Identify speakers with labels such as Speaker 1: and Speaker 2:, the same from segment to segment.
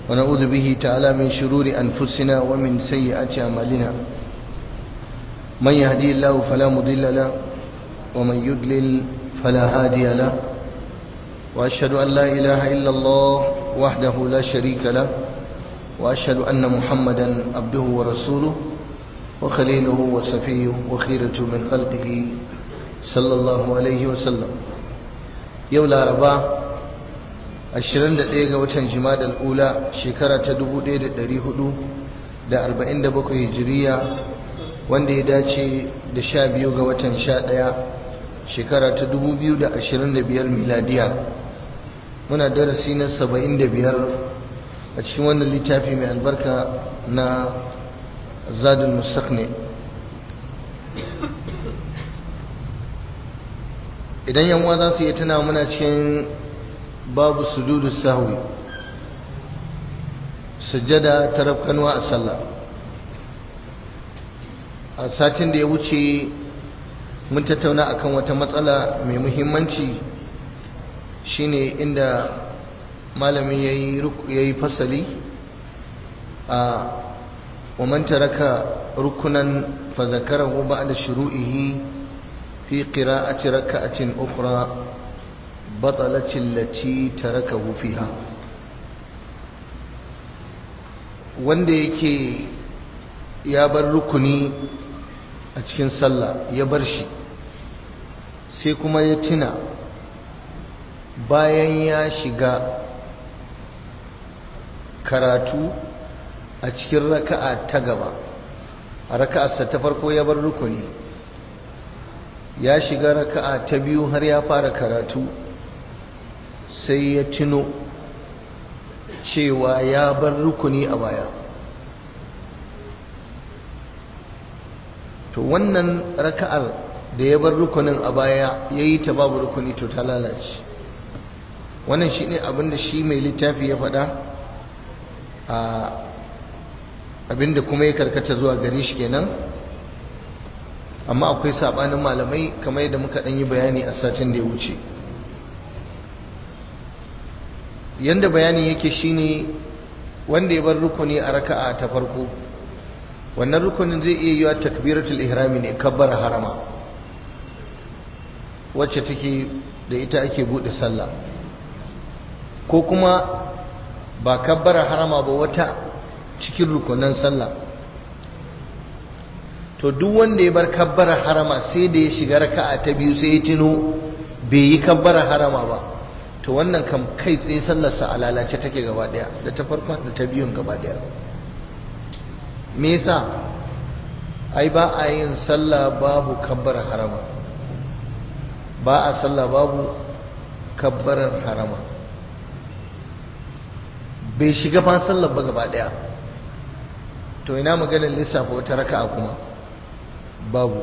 Speaker 1: ونعوذ به تعالى من شرور أنفسنا ومن سيئات أعمالنا من يهدي الله فلا مضل له ومن يضلل فلا هادي له وأشهد أن لا إله إلا الله وحده لا شريك له وأشهد أن محمدا عبده ورسوله وخليله وصفيه وخيرة من خلقه صلى الله عليه وسلم يولا رباه 21 ga watan jimadal ula shekara ta 1447 hijiriya wanda ya dace da 12 ga watan 11 shekara ta 2025 miladiya muna darasi na 75 a cikin wannan littafi mai albarka na zadul mustaqni idan yanwa za su yi tuna muna cikin babu sujudu sahwi sujjada ta rafkanuwa a sallah a satin da ya wuce mun tattauna akan wata matsala mai muhimmanci shine inda malami ya yi fasali a ومن ترك ركنا فذكره بعد شروعه في قراءة ركعة أخرى بطلت التي تركه فيها wanda yake ya bar rukuni a cikin sallah ya bar shi sai kuma ya tuna bayan ya shiga karatu a cikin raka'a ta gaba a raka'arsa ta farko ya bar rukuni ya shiga raka'a ta biyu har ya fara karatu sai ya tuno cewa ya bar rukuni a baya to wannan raka'ar da ya bar rukunin a baya ya yi ta babu rukuni to ta lalace wannan shi ne abinda shi mai littafi ya faɗa a abinda kuma ya karkata zuwa gari shi kenan amma akwai sabanin malamai kamar yadda muka ɗan yi bayani a satin da ya wuce yanda bayani yake shine wanda ya bar rukuni a raka'a ta farko wannan rukunin zai iya yiwa takbiratul ihrami ne kabbar harama wacce take da ita ake bude sallah ko kuma ba kabbar harama ba wata cikin rukunan sallah to duk wanda ya bar kabbar harama sai da ya shiga raka'a ta biyu sai ya tuno bai yi kabbar harama ba to wannan kam kai tsaye sallarsa a lalace take gaba daya da ta farko da ta biyun gaba daya me yasa ai ba a yin sallah babu kabbar harama ba a sallah babu kabbarar harama bai shiga fa sallar ba gaba daya to ina maganar lissafa wata raka'a kuma babu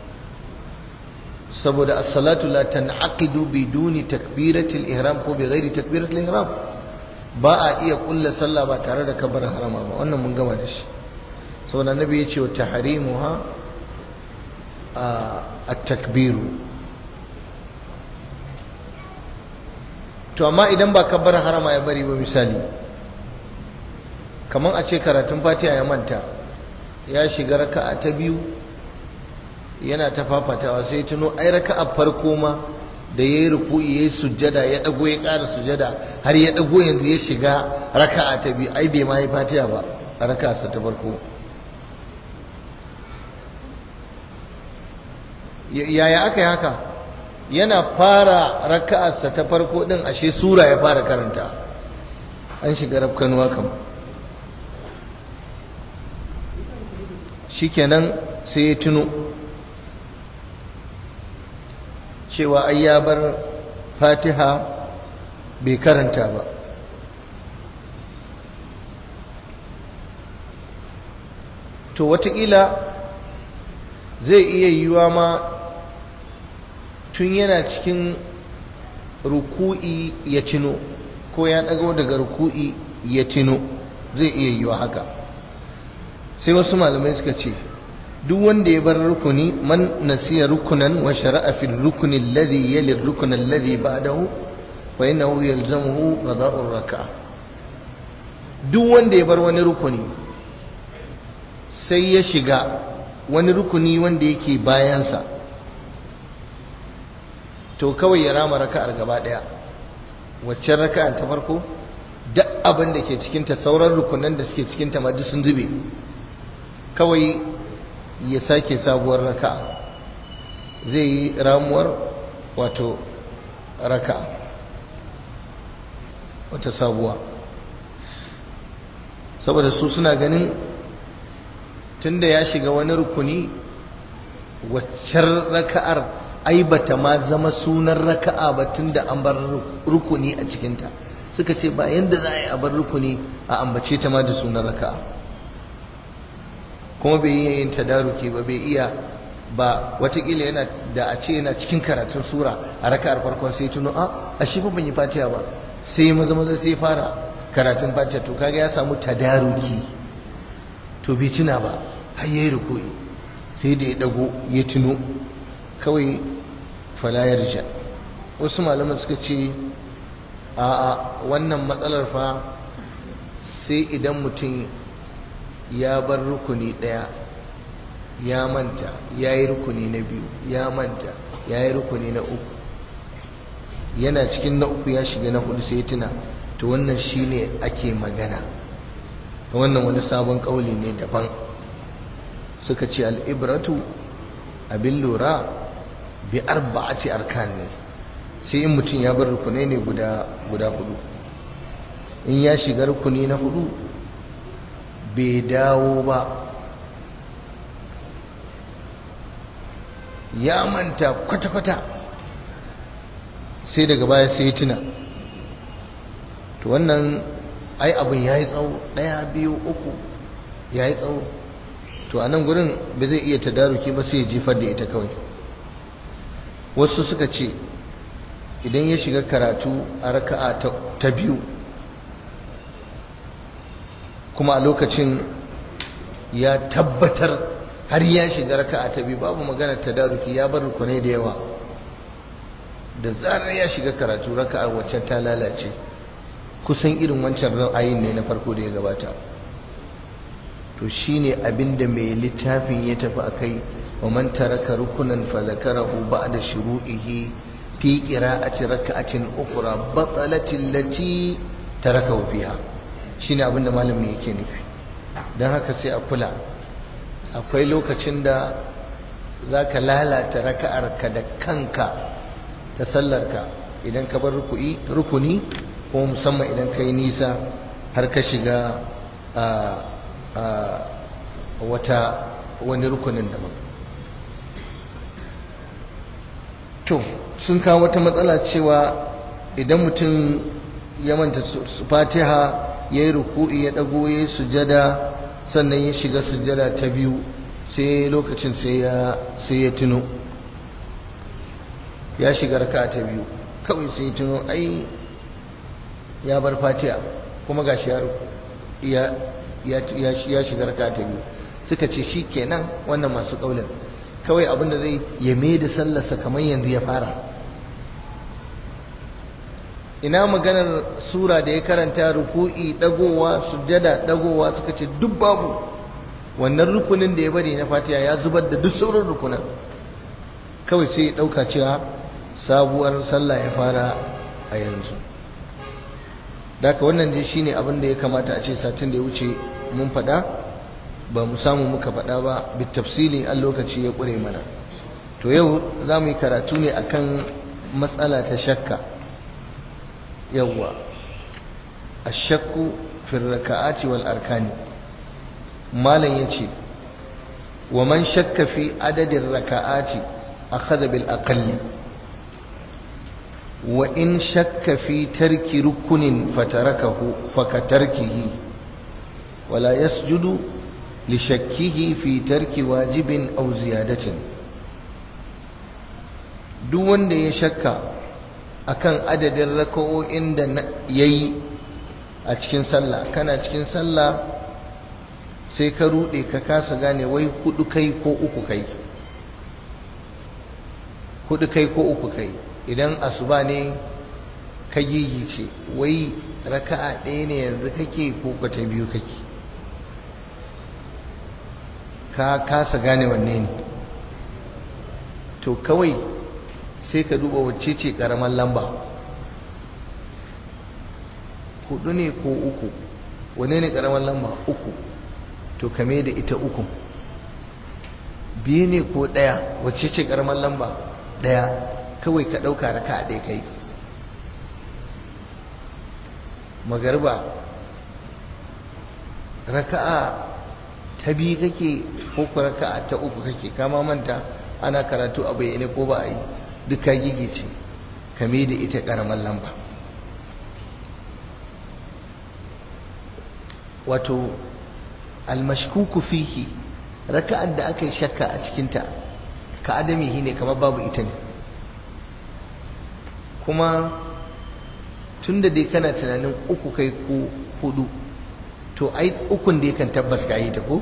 Speaker 1: saboda as-salatu la tan'aqidu biduni takbiratil ihram ko bighairi takbiratil ihram ba a iya kulla sallah ba tare da kabar harama ba wannan mun gama da shi saboda nabi ya ce wa tahrimuha at-takbiru to amma idan ba kabar harama ya bari ba misali kaman a ce karatun fatiha ya manta ya shiga raka'a ta biyu yana ta fafatawa sai tuno ai raka'a farko ma da yayi ruku'i yayi sujjada ya dago ya ƙara sujjada har ya dago yanzu ya shiga raka'a ta biyu ai bai ma yi fatiha ba a raka'arsa ta farko yaya aka yi haka yana fara raka'arsa ta farko din ashe sura ya fara karanta an shiga rafkanuwa kam shikenan sai ya tuno cewa ai ya bar fatiha bai karanta ba to wataƙila zai iya yiwa ma tun yana cikin ruku'i ya tuno ko ya ɗago daga ruku'i ya tuno zai iya yiwa haka sai wasu malamai suka ce duk wanda ya bar rukuni man nasiya rukunan wa shara'a fil rukuni alladhi yali ar-rukn alladhi ba'dahu fa innahu yalzamuhu qada'u ar-rak'a duk wanda ya bar wani rukuni sai ya shiga wani rukuni wanda yake bayansa to kawai ya rama raka'ar gaba daya waccan raka'ar ta farko duk abin da ke cikinta sauran rukunan da suke cikinta ma duk sun zube kawai ya sake sabuwar raka'a zai yi ramuwar wato raka'a wata sabuwa saboda su suna ganin tunda ya shiga wani rukuni waccar raka'ar ai bata ma zama sunan raka'a ba tunda an bar rukuni a cikinta suka ce ba yanda za a yi a bar rukuni a ambace ta ma da sunan raka'a kuma bai iya yin tadaruki ba bai iya ba watakila yana da a ce yana cikin karatun sura a raka'ar farkon sai tuno a a shi ba ban yi fatiha ba sai maza maza sai fara karatun fatiha to kaga ya samu tadaruki to bai tuna ba har yayi ruku'i sai da ya dago ya tuno kawai fala yarja wasu malaman suka ce a a wannan matsalar fa sai idan mutum ya bar rukuni daya ya manta ya yi rukuni na biyu ya manta ya yi rukuni na uku yana cikin na uku ya shiga na hudu sai tuna to wannan shine ake magana wannan wani sabon kauli ne daban suka ce al'ibratu abin lura bi arba'ati arkan ne sai in mutum ya bar rukunai ne guda guda hudu in ya shiga rukuni na hudu bai dawo ba ya manta kwata-kwata sai daga baya sai tuna to wannan ai abin ya yi tsawo ɗaya biyu uku ya yi tsawo to a nan gurin ba zai iya tadaruki ba sai ya jefar da ita kawai wasu suka ce idan ya shiga karatu a raka'a ta biyu kuma a lokacin ya tabbatar har ya shiga raka'a ta biyu babu magana tadaruki ya bar rukunai da yawa da zarar ya shiga karatu raka'a waccan ta lalace kusan irin wancan ra'ayin ne na farko da ya gabata to shine abinda mai littafin ya tafi akai wa man taraka rukunan fa zakarahu ba'da shuru'ihi fi qira'ati raka'atin ukhra batalat allati tarakahu fiha shine abinda malamin yake nufi dan haka sai a kula akwai lokacin da zaka lalata raka'arka da kanka ta sallarka idan ka bar rukuni ko musamman idan ka yi nisa har ka shiga wata wani rukunin daban to sun kawo wata matsala cewa idan mutum ya manta fatiha ya yi ruku'i ya ɗago ya yi sujada sannan ya shiga sujada ta biyu sai lokacin sai ya tuno ya shiga raka ta biyu kawai sai tuno ai ya bar fatiha kuma ga shi ya shiga raka ta biyu suka ce shi kenan wannan masu ƙaunin kawai abinda zai ya mai da sallarsa kamar yanzu ya fara ina maganar sura da ya karanta ruku'i dagowa sujjada dagowa suka ce duk babu wannan rukunin da ya bari na fatiha ya zubar da duk sauran rukunan kawai sai ya ɗauka cewa sabuwar sallah ya fara a yanzu daga wannan dai shine abin da ya kamata a ce satin da ya wuce mun faɗa ba mu samu muka faɗa ba bitafsili an lokaci ya ƙure mana to yau za mu yi karatu ne akan matsala ta shakka yawwa ashakku fi raka'ati wal arkani malam yace wa man shakka fi adadin raka'ati akhadha bil aqalli wa in shakka fi tarki rukunin fatarakahu fakatarkihi wala yasjudu li shakkihi fi tarki wajibin aw ziyadatin duk wanda ya shakka akan adadin raka'o'in da yayi a cikin sallah kana cikin sallah sai ka rude ka kasa gane wai hudu kai ko uku kai hudu kai ko uku kai idan asuba ne ka gigice wai raka'a ɗaya ne yanzu kake ko ka ta biyu kake ka kasa gane wanne ne to kawai sai ka duba wacce ce ƙaramar lamba hudu ne ko uku wane ne ƙaramar lamba uku to kame da ita uku biyu ne ko ɗaya wacce ce ƙaramar lamba ɗaya kawai ka ɗauka raka a ɗaya kai magarba raka'a ta biyu kake ko ku raka'a ta uku kake kama manta ana karatu a bayyane ko ba a yi duka gigice kame da ita ƙaramar lamba wato almashkuku fihi raka'ar da aka yi shakka a cikinta ka adamihi ne kamar babu ita ne kuma tun da dai kana tunanin uku kai ko hudu to ai ukun da kan tabbas ka yi ta ko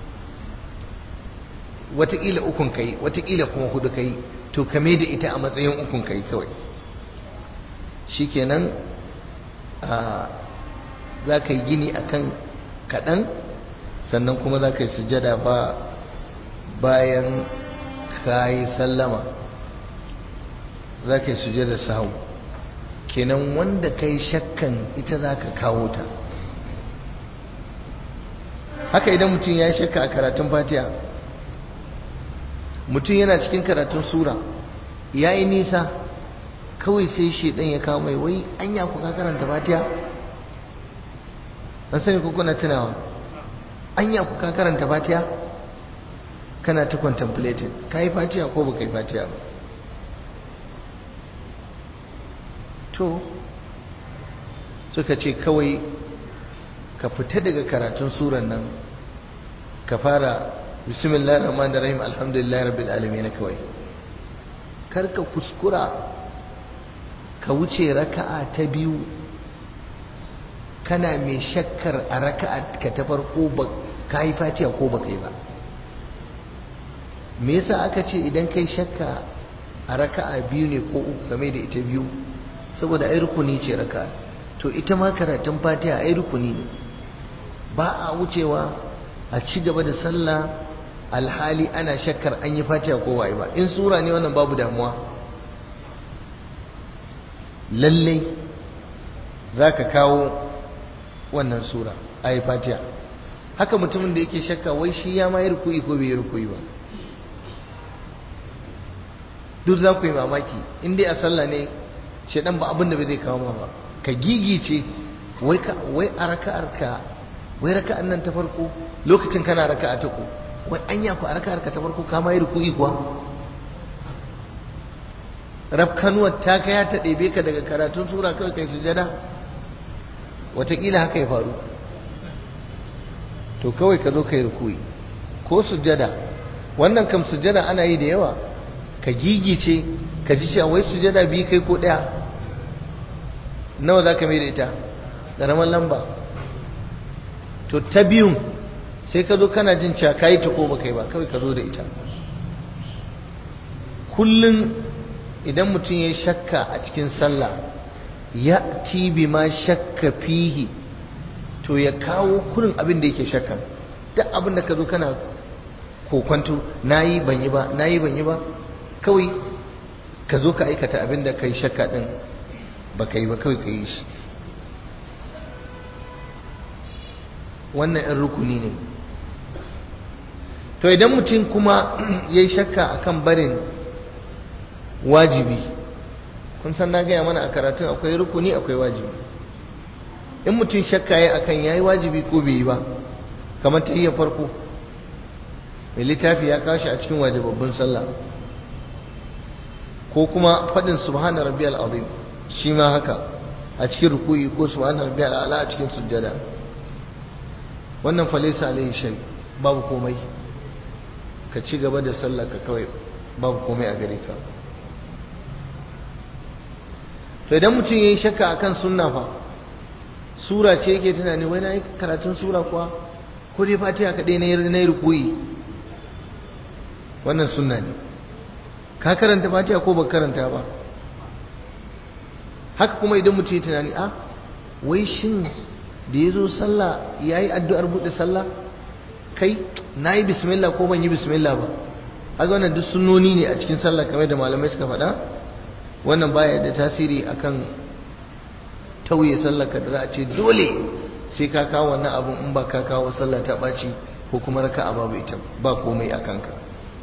Speaker 1: wataƙila ukun kai wataƙila kuma hudu kai to kame da ita a matsayin ukun kai kawai shikenan za ka yi gini akan kaɗan sannan kuma za ka yi sujada ba bayan ka yi sallama za ka yi sujada sahu kenan wanda ka yi shakkan ita za ka kawo ta haka idan mutum ya yi shakka a karatun fatiha mutum yana cikin karatun sura ya yi nisa kawai sai shaidan ya kawo mai wai anya ku ka karanta fatiha an sani ko kuna tunawa anya ku ka karanta fatiha kana ta contemplating ka yi fatiha ko ba ka yi fatiha ba to suka ce kawai ka fita daga karatun suran nan ka fara bismillahir rahmanir rahim alhamdulillahi rabbil alamin kawai kar ka kuskura ka wuce raka'a ta biyu kana mai shakkar a raka'a ka ta farko ba ka yi fatiha ko ba kai ba me yasa aka ce idan kai shakka a raka'a biyu ne ko uku game da ita biyu saboda ai rukuni ce raka'a to ita ma karatun fatiha ai rukuni ne ba a wucewa a ci gaba da sallah alhali ana shakkar an yi fatiha ko waye ba in sura ne wannan babu damuwa lallai za ka kawo wannan sura a yi fatiha haka mutumin da yake shakka wai shi ya ma yi rukui ko bai yi rukui ba duk za ku yi mamaki in dai a sallah ne shaɗan ba abin da bai zai kawo ma ba ka gigice wai a raka'ar ka wai raka'ar nan ta farko lokacin kana raka'a ta ku wai anya ku a raka'ar ka ta farko ka ma yi rukui kuwa rafkanuwar ta kaya ta ɗebe ka daga karatun sura kawai kai sujada wataƙila haka ya faru to kawai ka zo ka yi rukui ko sujada wannan kam sujada ana yi da yawa ka gigice ka ji cewa wai sujada biyu kai ko ɗaya nawa za ka mai da ita ƙaramar lamba to ta biyun sai ka zo kana jin cewa ka yi ta ko ba kai ba kawai ka zo da ita kullum idan mutum ya shakka a cikin sallah ya tibi ma shakka fihi to ya kawo kurin abin da yake shakka duk abin da ka zo kana kokwanto na yi ban yi ba na yi ban yi ba kawai ka zo ka aikata abin da ka yi shakka ɗin ba ka yi ba kawai ka yi shi wannan ‘yan rukuni ne to idan mutum kuma ya yi shakka akan barin wajibi kun san na gaya mana a karatun akwai rukuni akwai wajibi in mutum shakka ya akan ya yi wajibi ko bai yi ba kamar ta iya farko mai littafi ya kashi a cikin wajibabbin sallah ko kuma faɗin subhana rabbiyal azim shi ma haka a cikin rukuyi ko subhana rabbiyal ala a cikin sujjada wannan falisa alayhi shay babu komai ka ci gaba da sallah ka kawai babu komai a gare ka to idan mutum yayi shakka akan sunna fa sura ce yake tunani wai na yi karatun sura kuwa ko dai fatiha kaɗai na yi rukuyi wannan sunna ne ka karanta fatiha ko ba karanta ba haka kuma idan mutum ya tunani a wai shin da ya zo sallah ya yi addu'ar buɗe sallah kai na yi bismillah ko ban yi bismillah ba haka wannan duk sunoni ne a cikin sallah kamar da malamai suka faɗa wannan baya da tasiri akan tauye sallah ka da za a ce dole sai ka kawo wannan abun in ba ka kawo sallah ta ɓaci ko kuma raka a babu ita ba komai a kanka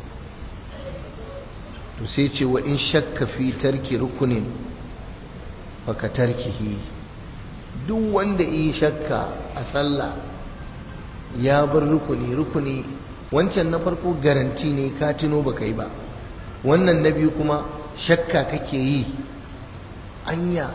Speaker 1: to sai ce wa in shakka fi tarki rukunin baka tarkihi duk wanda yi shakka a sallah ya bar rukuni rukuni wancan na farko garanti ne ka tuno baka yi ba wannan na biyu kuma shakka kake yi anya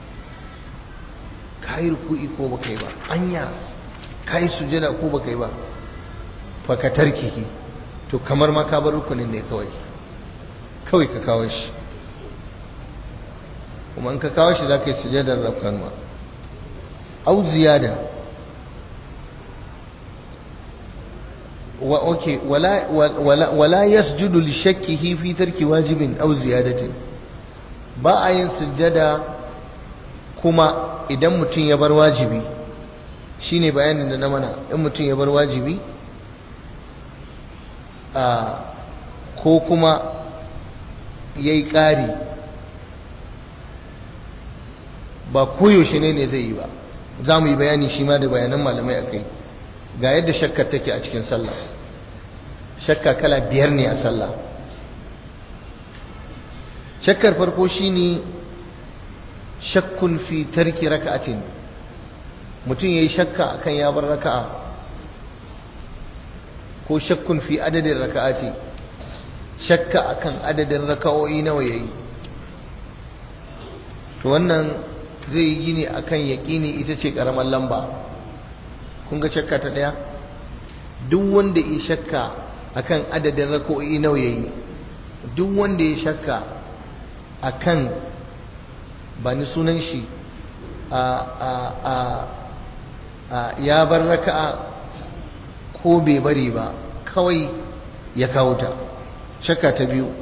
Speaker 1: ka yi ruku'i ko baka yi ba anya ka yi sujada ko baka yi ba baka tarkihi to kamar ma ka bar rukunin ne kawai kawai ka kawo shi kuma in ka kawo shi za ka yi sujadar rafkan ma au ziyada wa okay wala wala wala yasjudu li shakkihi fi tarki wajibin au ziyadatin ba a yin sujada kuma idan mutum ya bar wajibi shine bayanin da na mana in mutum ya bar wajibi a ko kuma ya yi ƙari ba koyaushe ne ne zai yi ba za mu yi bayani shi ma da bayanan malamai a kai ga yadda shakkar take a cikin sallah shakka kala biyar ne a sallah shakkar farko shine shakkun fi tarki raka'atin mutum yayi shakka akan ya bar raka'a ko shakkun fi adadin raka'ati shakka akan adadin raka'o'i nawa yayi to wannan zai yi gini akan yaƙini ita ce ƙaramar lamba kun ga shakka ta ɗaya duk wanda ya shakka akan adadin raka'o'i nawa yayi duk wanda ya shakka akan ba ni sunan shi a a a a ya bar raka'a ko bai bari ba kawai ya kawo ta shakka ta biyu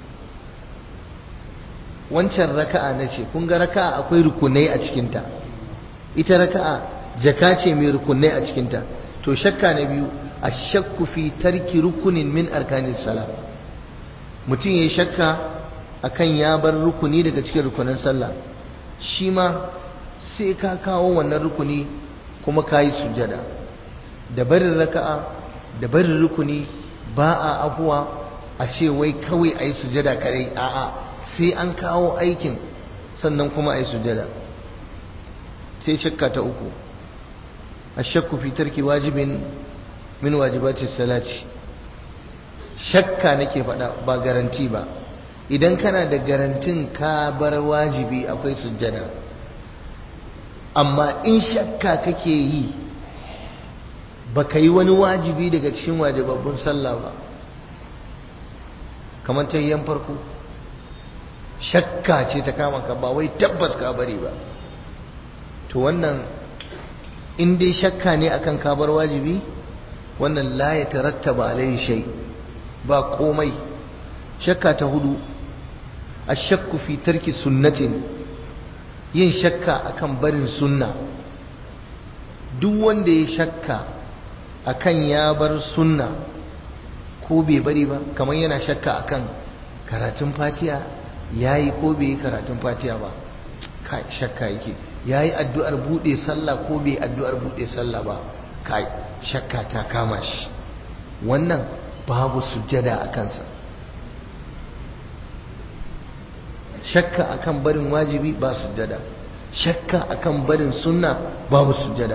Speaker 1: wancan raka'a na ce kun ga raka'a akwai rukunai a cikinta ita raka'a jaka ce mai rukunai a cikinta to shakka na biyu a shakku fi tarki rukunin min arkanin sala mutum ya yi shakka akan ya bar rukuni daga cikin rukunin sallah shi ma sai ka kawo wannan rukuni kuma ka yi sujada da barin raka'a da barin rukuni ba a afuwa a ce wai kawai a yi sujada kadai a'a sai an kawo aikin sannan kuma a yi sujada sai shakka ta uku a shakku fi tarki wajibin min wajibati salati shakka nake faɗa ba garanti ba idan kana da garantin ka bar wajibi akwai sujjada amma in shakka kake yi baka yi wani wajibi daga cikin wajibabbun sallah ba kamar ta yan farko shakka ce ta kama ka ba wai tabbas ka bari ba to wannan in dai shakka ne akan ka bar wajibi wannan la ya tarattaba alai shay ba komai shakka ta hudu ashakku fi tarki sunnatin yin shakka akan barin sunna duk wanda ya shakka akan ya bar sunna ko bai bari ba kamar yana shakka akan karatun fatiha yayi ko bai yi karatun fatiha ba kai shakka yake yayi addu'ar bude sallah ko bai addu'ar bude sallah ba kai shakka ta kama shi wannan babu sujjada a kansa shakka akan barin wajibi ba sujjada shakka akan barin sunna babu sujjada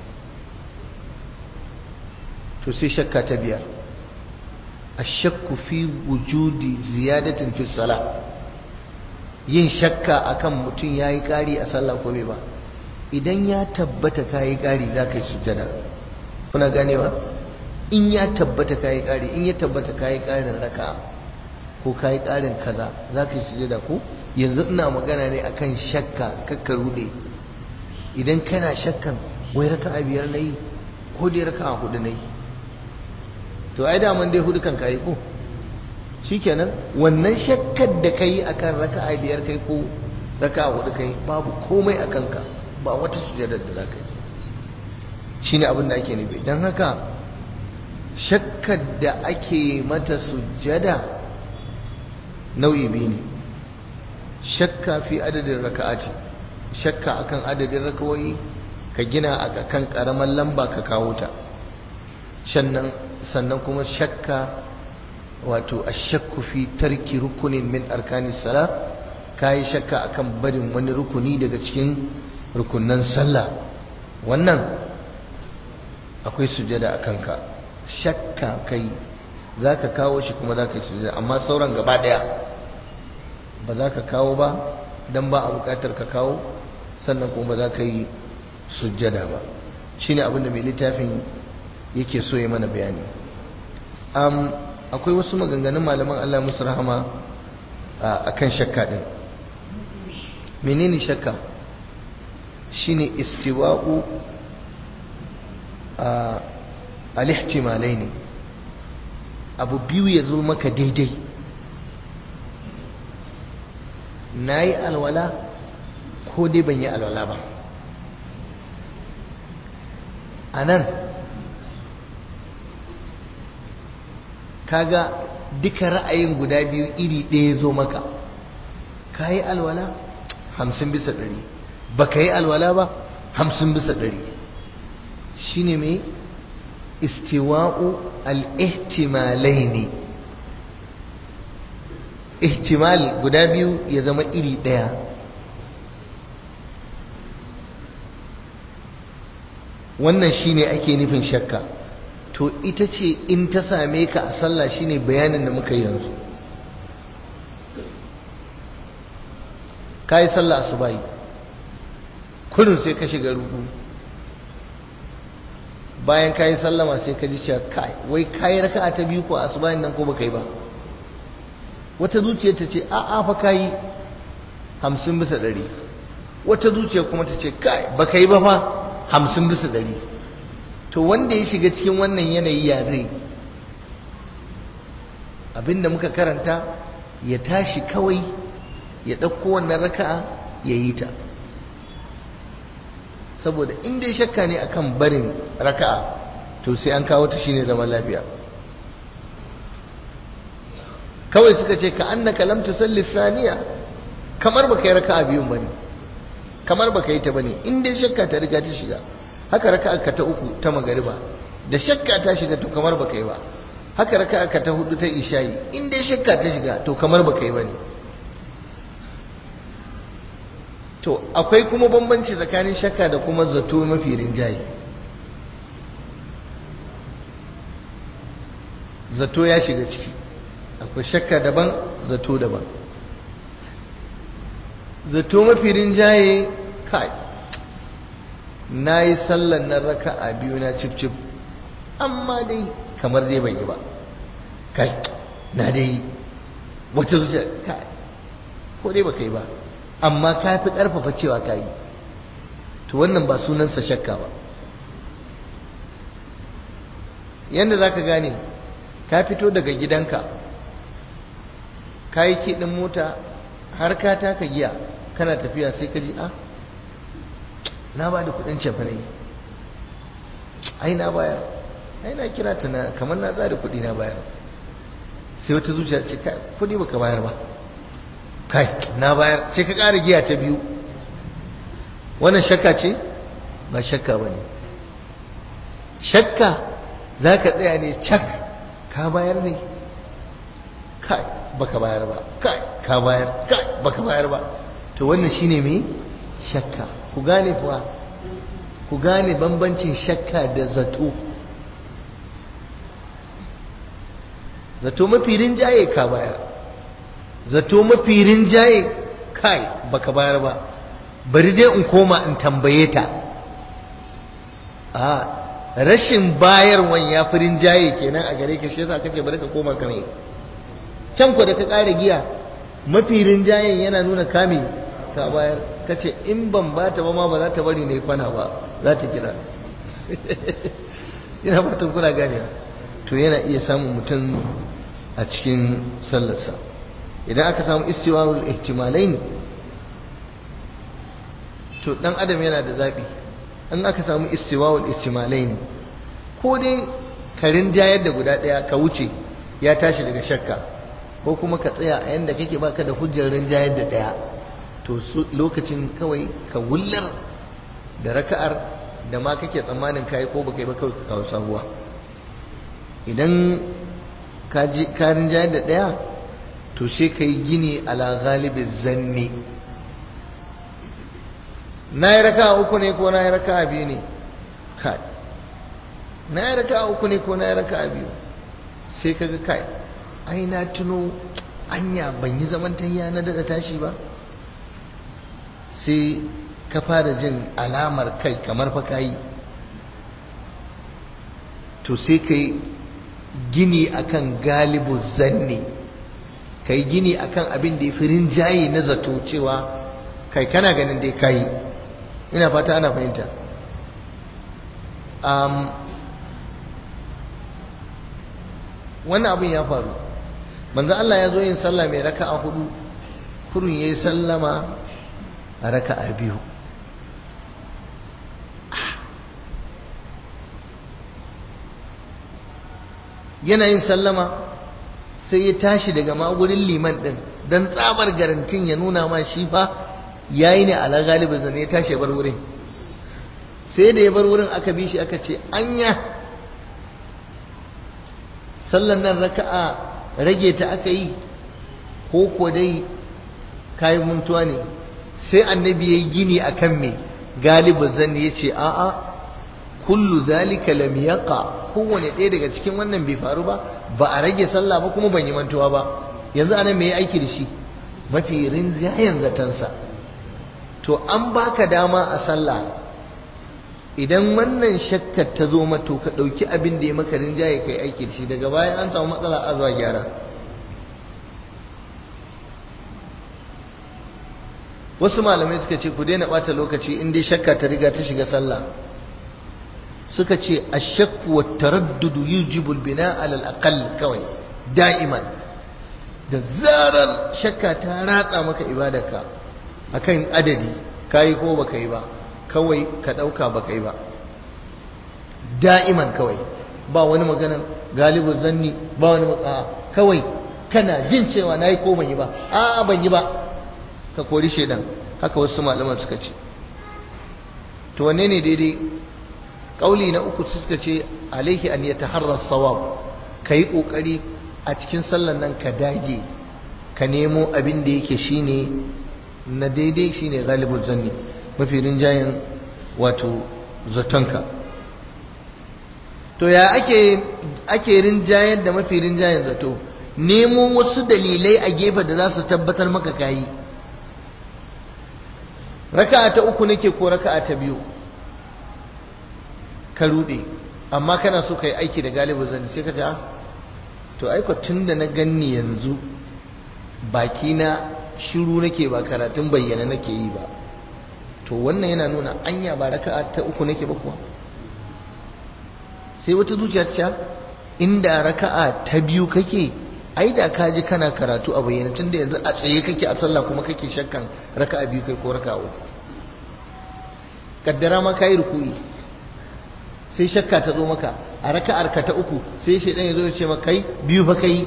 Speaker 1: to sai shakka ta biyar ashakku fi wujudi ziyadatin fi sala yin shakka akan mutum yayi kari a sallah ko bai ba idan ya tabbata kayi kari za ka yi sujjada kuna ganewa in ya tabbata kayi kari in ya tabbata kayi karin raka'a ko kayi ƙarin kaza za ka yi sujada ko yanzu ina magana ne akan shakka kakka rude idan kana shakkan wai raka a biyar na yi ko dai raka a hudu na yi to ai daman dai hudu kan kayi ko shikenan wannan shakkar da ka yi akan raka a biyar kai ko raka a hudu kai babu komai a kanka ba wata sujada da za ka yi shine abin da ake nufi don haka shakkar da ake mata sujada nau'i biyu ne shakka fi adadin raka'ati shakka akan adadin rakawai ka gina a kan karamar lamba ka kawo ta sannan kuma shakka wato ashakku fi tarki rukunin min arkanis sala kayi shakka akan barin wani rukuni daga cikin rukunan sallah wannan akwai sujada a kanka shakka kai za ka kawo shi kuma za ka yi sujada amma sauran gaba daya ba za ka kawo ba don ba a bukatar ka kawo sannan kuma ba za ka yi sujada ba shi ne abinda mai littafin yake so ya mana bayani akwai wasu maganganun malaman Allah musu rahama a kan shakka din menene shakka shine istiwa'u al-ihtimalai ne abu biyu ya zo maka daidai na yi alwala ko dai ban yi alwala ba a nan kaga duka ra'ayin guda biyu iri ɗaya zo maka ka yi alwala hamsin bisa ɗari ba ka yi alwala ba hamsin bisa ɗari shi ne mai istiwa'u al'ihtimalai ne ihtimal guda biyu ya zama iri ɗaya wannan shine ake nufin shakka to ita ce in ta same ka a sallah shine bayanin da muka yanzu ka yi sallah asubahi kullum sai ka shiga ruku bayan ka yi sallama sai ka ji cewa kai wai ka yi raka'a ta biyu ko asubahin nan ko baka yi ba wata zuciya ta ce a'a fa ka yi hamsin bisa ɗari wata zuciya kuma ta ce kai baka yi ba fa hamsin bisa ɗari to wanda ya shiga cikin wannan yanayi ya zai abinda muka karanta ya tashi kawai ya ɗauko wannan raka'a ya yi ta saboda inda ya shakka ne akan barin raka'a to sai an kawo ta shine zaman lafiya kawai suka ce ka annaka lam tusalli saniya kamar baka yi raka'a biyun bane kamar baka yi ta bane in dai shakka ta riga ta shiga haka raka'a ka ta uku ta magariba da shakka ta shiga to kamar baka yi ba haka raka'a ka ta hudu ta isha'i in dai shakka ta shiga to kamar baka yi bane to akwai kuma bambanci tsakanin shakka da kuma zato mafi rinjaye zato ya shiga ciki akwai shakka daban zato daban zato mafi rinjaye kai na yi sallan na raka a biyu na cif-cif amma dai kamar dai ban yi ba kai na dai wata zuciya kai ko dai baka yi ba amma ka fi ƙarfafa cewa ka yi to wannan ba sunansa shakka ba yadda za ka gane ka fito daga gidanka ka yi kiɗin mota har ka taka giya kana tafiya sai ka ji a na ba da kudin cefa ne ai na bayar ai na kira ta na kamar na tsada kudi na bayar sai wata zuciya ce kai kudi baka bayar ba kai na bayar sai ka ƙara giya ta biyu wannan shakka ce ba shakka ba ne shakka za ka tsaya ne cak ka bayar ne kai baka bayar ba kai ka bayar kai baka bayar ba to wannan shine me shakka ku gane kuwa ku gane bambancin shakka da zato zato mafi rinjaye ka bayar zato mafi rinjaye kai baka bayar ba bari dai in koma in tambaye ta a rashin bayarwan ya fi rinjaye kenan a gare ka shi yasa kace bari ka koma kame can ku da ka ƙara giya mafi rinjayen yana nuna kame ka bayar ka ce in ban ba ta ba ma ba za ta bari na yi kwana ba za ta kira yana fatan kuna gane to yana iya samun mutum a cikin sallarsa idan aka samu istiwawul ihtimalain to dan adam yana da zabi in aka samu istiwa'ul istimalai ne ko dai ka rinjayar da guda daya ka wuce ya tashi daga shakka ko kuma ka tsaya a yanda kake baka da hujjar rinjayar da daya to lokacin kawai ka wullar da raka'ar da ma kake tsammanin kai ko baka yi ba kawai ka kawo sabuwa idan ka rinjayar da daya to sai ka yi gini ala galibin zanni na yi raka uku ne ko na yi raka biyu ne kai na yi raka uku ne ko na yi raka biyu sai kaga kai ai na tuno anya ban yi zaman tayya na daga tashi ba sai ka fara jin alamar kai kamar fa kayi to sai ka yi gini akan galibu zanni ka yi gini akan abin da ya fi rinjaye na zato cewa kai kana ganin dai kayi ina fata ana fahimta wannan abin ya faru manzo Allah ya zo yin sallah mai raka'a hudu kurun yayi sallama a raka'a biyu yana yin sallama sai ya tashi daga magurin liman din dan tsabar garantin ya nuna ma shi fa yayi ne ala galibin zane ya tashi ya bar wurin sai da ya bar wurin aka bi shi aka ce anya sallan nan raka'a rage ta aka yi ko ko dai kayi muntuwa ne sai annabi yayi gini akan me galibin zan yace a'a kullu zalika lam yaqa kowane ɗaya daga cikin wannan bai faru ba ba a rage sallah ba kuma ban yi mantuwa ba yanzu anan me aiki da shi mafi rinjayen zatansa to an baka dama a sallah idan wannan shakkar ta zo mato ka ɗauki abin da ya maka rinjaye kai aiki da shi daga bayan an samu matsala a zuwa gyara wasu malamai suka ce ku daina ɓata lokaci in dai shakka ta riga ta shiga sallah suka ce ashakku wa taraddudu yujibul bina alal aqall kawai da'iman da zarar shakka ta ratsa maka ibadarka akan adadi kayi ko baka yi ba kawai ka dauka baka yi ba da'iman kawai ba wani magana galibin zanni ba wani a kawai kana jin cewa nayi ko ban yi ba a ban yi ba ka kori shedan haka wasu malaman suka ce to wanne ne daidai kauli na uku suka ce alaihi an ya taharra sawab ka yi ƙoƙari a cikin sallan nan ka dage ka nemo abin da yake shine na daidai shine galibul zanni mafi rinjayen wato zatonka to ya ake ake rinjayen da mafi rinjayen zato nemo wasu dalilai a gefe da za su tabbatar maka kayi raka'a ta uku nake ko raka'a ta biyu ka rude amma kana so ka yi aiki da galibin zan sai ka ce to aiko tun da na ganni yanzu baki na shiru nake ba karatun bayyana nake yi ba to wannan yana nuna anya ba raka'a ta uku nake ba kuwa sai wata zuciya ta ce inda raka'a ta biyu kake ai da ka ji kana karatu a bayyana tun da yanzu a tsaye kake a sallah kuma kake shakkan raka'a biyu kai ko raka'a uku kaddara ma kai ruku'i sai shakka ta zo maka a raka'ar ka ta uku sai shaidan ya zo ya ce maka kai biyu fa kai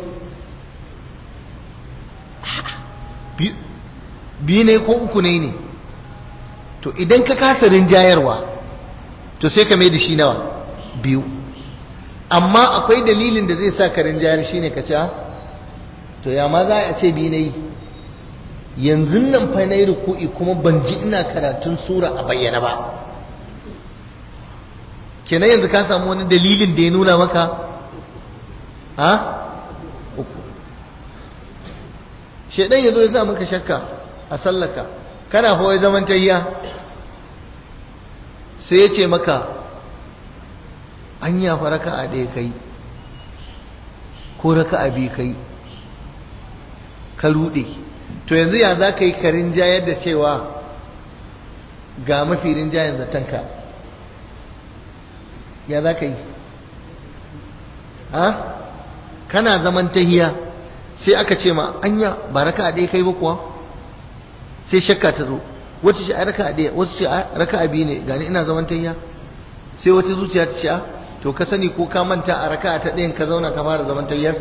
Speaker 1: biyu ne ko uku ne ne to idan ka kasa rinjayarwa to sai ka mai da shi nawa biyu amma akwai dalilin da zai sa ka rinjayar shine ka ce to ya ma za a ce biyu na yi yanzu nan fa na yi ruku'i kuma ban ji ina karatun sura a bayyana ba kenan yanzu ka samu wani dalilin da ya nuna maka ha uku shaidan ya zo ya sa maka shakka a sallaka kana hawa zaman tayya sai ya ce maka an yafa raka a ɗaya kai ko raka a biyu kai ka ruɗe to yanzu ya za ka yi karin jayar da cewa ga mafi rinjayen zatonka ya za ka yi ha kana zaman tahiya sai aka ce ma anya ba raka a ɗaya kai ba kuwa sai shakka ta zo wata ce a raka a ɗaya wata ce a raka a biyu ne gani ina zaman tayya sai wata zuciya ta ce a to ka sani ko ka manta a raka ta ɗayan ka zauna ka fara zaman tayyar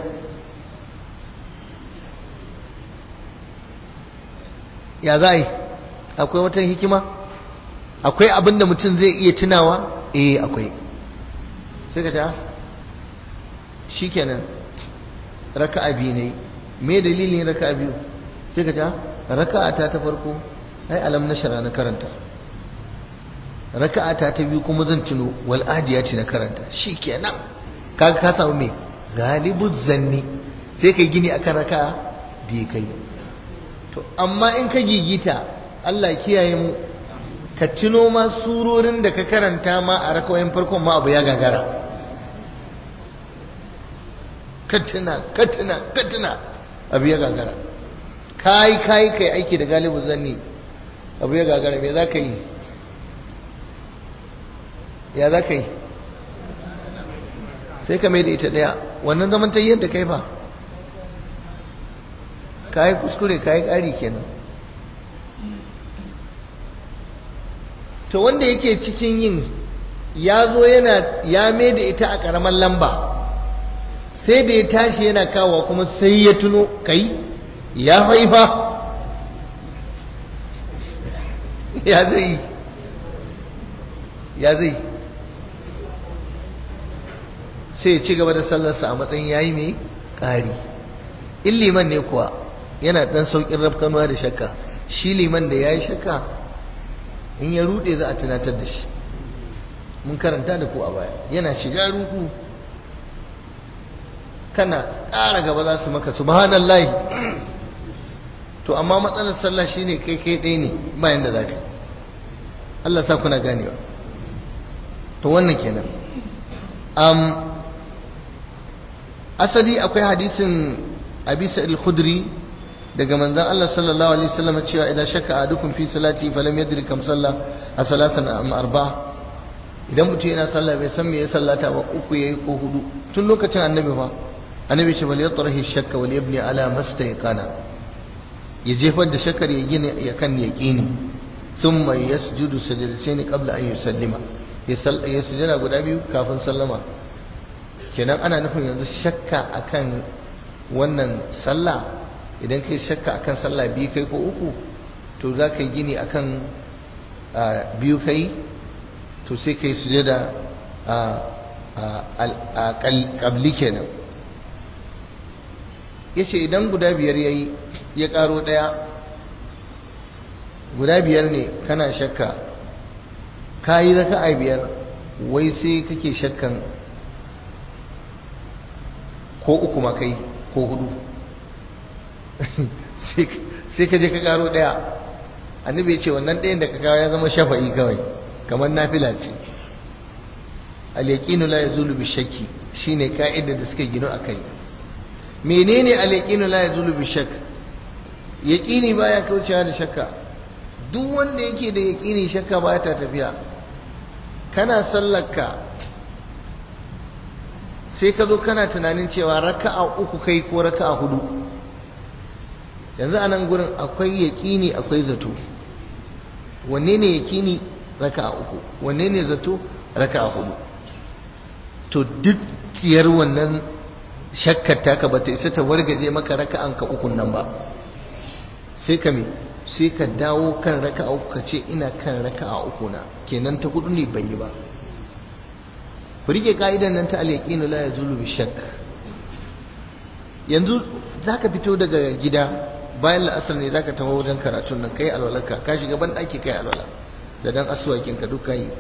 Speaker 1: ya za a yi akwai wata hikima akwai abin da mutum zai iya tunawa eh akwai sai ka ta shi kenan raka'a biyu ne me dalilin raka'a biyu sai ka ta raka'a ta ta farko ai alam nashara na karanta raka'a ta ta biyu kuma zan tuno wal adiyati na karanta shi kenan kaga ka samu me galibu zanni sai kai gini akan raka'a biyu kai to amma in ka gigita Allah kiyaye mu ka tuno ma surorin da ka karanta ma a rakawayin farkon ma abu ya gagara ka tuna ka tuna ka tuna abu ya gagara kai kai kai aiki da galibu zanni abu ya gagara me za ka yi ya za ka yi sai ka mai da ita daya wannan zaman ta yadda kai fa ka yi kuskure ka yi ƙari kenan to wanda yake cikin yin ya zo yana ya mai da ita a ƙaramar lamba sai da ya tashi yana kawo kuma sai ya tuno kai ya haifa ya zai ya zai sai ci gaba da sallarsa a matsayin yayi mai ƙari in liman ne kuwa yana ɗan sauƙin rafkanuwa da shakka shi liman da ya yi shakka in ya rude za a tunatar da shi mun karanta da ku a baya yana shiga ruku kana ƙara gaba za su maka subhanallahi to amma matsalar sallah shine kai kai ɗaya ne bayan da za ka Allah sa kuna ganewa to wannan kenan um, asali akwai hadisin abi sa'id al-khudri daga manzon Allah sallallahu alaihi wasallam cewa idan shakka ahadukum fi salati falam yadri kam salla a salatan am arba'a idan mutum yana sallah bai san me ya sallata ba uku yayi ko hudu tun lokacin annabi fa annabi ce bal yatrahi shakka wal yabni ala mastayqana ya jefar da shakkar ya gina ya kan yaqini thumma yasjudu sajdatayn qabla an yusallima ya sujada guda biyu kafin sallama kenan ana nufin yanzu shakka akan wannan sallah idan kai shakka akan sallah biyu kai ko uku to za ka yi gini akan biyu kai to sai kai sujada a ƙabli kenan ya ce idan guda biyar ya yi ya ƙaro ɗaya guda biyar ne kana shakka ka yi raka a biyar wai sai kake shakkan ko uku ma kai ko hudu sai ka je ka karo daya annabi ya ce wannan ɗayan da ka kawo ya zama shafa'i kawai kamar nafila ce al-yaqinu la yazulu bi shakki shine ka'idar da suka gino akai menene al-yaqinu la yazulu bi shakk yaqini baya kaucewa da shakka duk wanda yake da yaqini shakka baya ta tafiya kana sallarka sai ka zo kana tunanin cewa raka'a uku kai ko raka'a hudu yanzu a nan gurin akwai yaƙini akwai zato wanne ne yaƙini raka'a uku wanne ne zato raka'a hudu to duk tsiyar wannan shakkar taka bata isa ta wargaje maka raka'an ka ukun nan ba sai ka me sai ka dawo kan raka'a uku ka ce ina kan raka'a uku na kenan ta hudu ne ban yi ba ku rike ka'idan nan ta al-yaqinu la yazulu bi shakk yanzu zaka fito daga gida bayan la'asar ne zaka taho wajen karatun nan kai alwalarka ka shiga ban daki kai alwala da dan asuwakin ka duka yi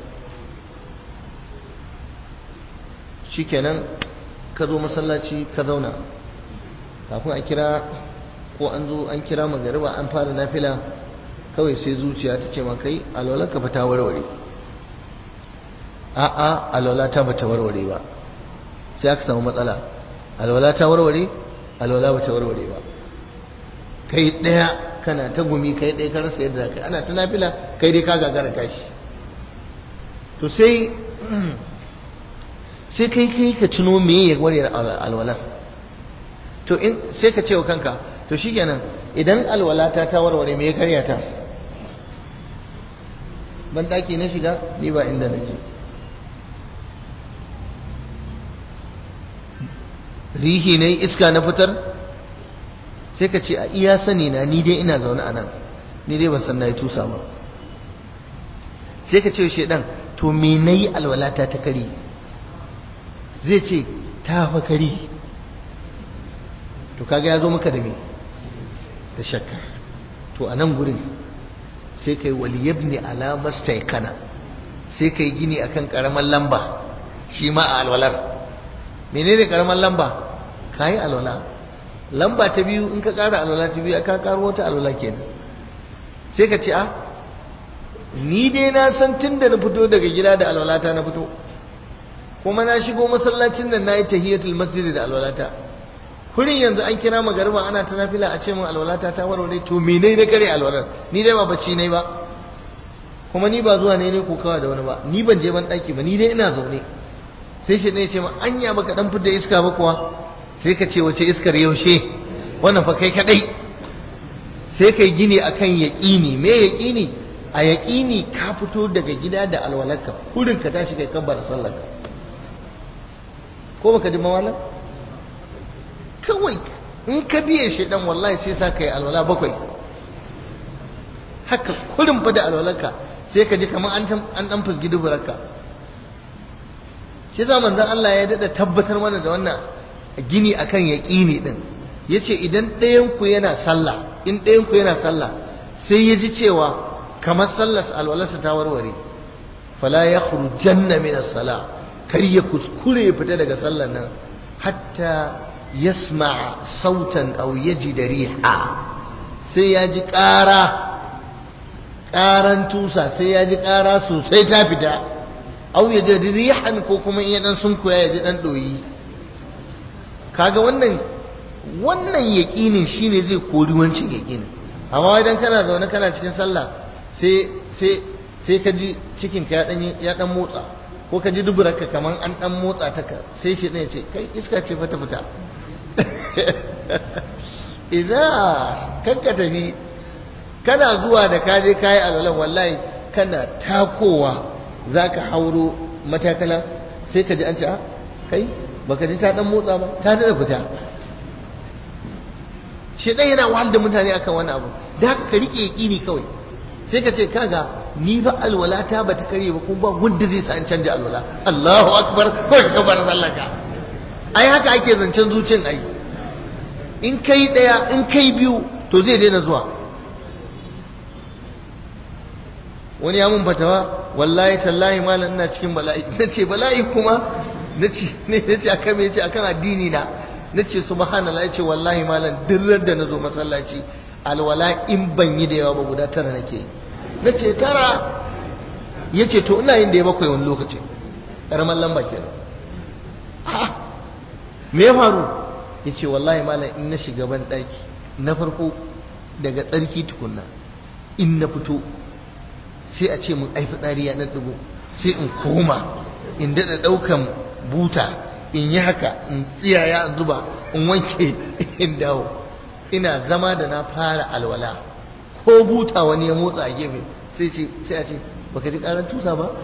Speaker 1: shikenan ka zo masallaci ka zauna kafin a kira ko an zo an kira magariba an fara nafila kawai sai zuciya ta ce ma kai alwalarka fa ta warware a'a alwala ta bata warware ba sai aka samu matsala alwala ta warware alwala bata warware ba kai daya kana ta gumi kai daya ka rasa yadda kai ana ta nafila kai dai ka gagara tashi to sai sai kai kai ka tuno me ya warware alwalar to in sai ka ce wa kanka to shikenan idan alwala ta ta warware me ya karya ta ban daki na shiga ni ba inda nake rihi ne iska na fitar sai ka ce a iya sani na ni dai ina zaune a nan ni dai ban san na yi tusa ba sai ka ce shedan to me na yi alwalata ta kari zai ce ta fa kari to kaga ya zo maka da me da shakka to a nan gurin sai kai waliyabni alamar kana sai kai gini akan karamar lamba shi ma a alwalar menene karamar lamba kayi alwala lamba ta biyu in ka kara alwala ta biyu ka karo wata alwala kenan sai ka ce a ni dai na san tun da na fito daga gida da alwalata na fito kuma na shigo masallacin nan nayi tahiyatul masjid da alwalata kurin yanzu an kira magariba ana ta nafila a ce min alwalata ta warware to me ne na kare alwalar ni dai ba bacci ne ba kuma ni ba zuwa ne ne ko kawa da wani ba ni ban je ban daki ba ni dai ina zaune sai shi ne ya ce ma anya baka dan fidda iska ba kuwa sai ka ce wace iskar yaushe wannan fa kai kadai sai kai gini akan yaqini me yaqini a yaqini ka fito daga gida da alwalarka kurin ka tashi kai kabbar sallarka ko baka ji mawalan kawai in ka biye shi dan wallahi sai sa kai alwala bakwai haka kurin fa da alwalarka sai ka ji kamar an an dan fusgi duburarka shi yasa manzon Allah ya dada tabbatar mana da wannan gini akan yaqini din yace idan ɗayan ku yana sallah in ɗayan ku yana sallah sai ya ji cewa kamar sallar alwalarsa ta warware fala yakhrujanna min as-salah kar ya kuskure ya fita daga sallar nan hatta yasma sautan aw yajid riha sai ya ji ƙara ƙaran tusa sai ya ji ƙara sosai ta fita aw yajid rihan ko kuma in ya dan sunkuya ya ji dan doyi kaga wannan wannan yaqinin shine zai kori wancin yaqinin amma idan kana zaune kana cikin sallah sai sai sai ka ji cikin ka ya dan ya dan motsa ko ka ji duburarka kaman an dan motsa ta ka sai shi ne ce kai iska ce fa ta fita idan kanka tafi kana zuwa da kaje kayi alwalan wallahi kana takowa zaka hauro matakala sai ka ji an ce a kai baka ji ta dan motsa ba ta da fita shi dan yana wahal da mutane akan wani abu da haka ka rike yaqini kawai sai ka ce kaga ni ba alwalata ba ta kare ba kuma ba wanda zai sa an canja alwala Allahu akbar ko ka bar sallaka ai haka ake zancen zuciyan ai in kai daya in kai biyu to zai daina zuwa wani ya mun fatawa wallahi tallahi malam ina cikin bala'i nace bala'i kuma nace ne nace akan me yace akan addini na nace subhanallah yace wallahi malam dirrar da nazo masallaci alwala in ban yi da yawa ba guda tara nake yi nace tara yace to ina yin da ya bakwai wani lokaci karamar lamba kenan me ya faru yace wallahi malam in na shiga ban daki na farko daga tsarki tukunna in na fito sai a ce mun ai fitsari ya dan dugo sai in koma in dada daukan buta in yi haka in tsiyaya in zuba in wanke in dawo ina zama da na fara alwala ko buta wani ya motsa a gefe sai ce sai a ce baka ji karar tusa ba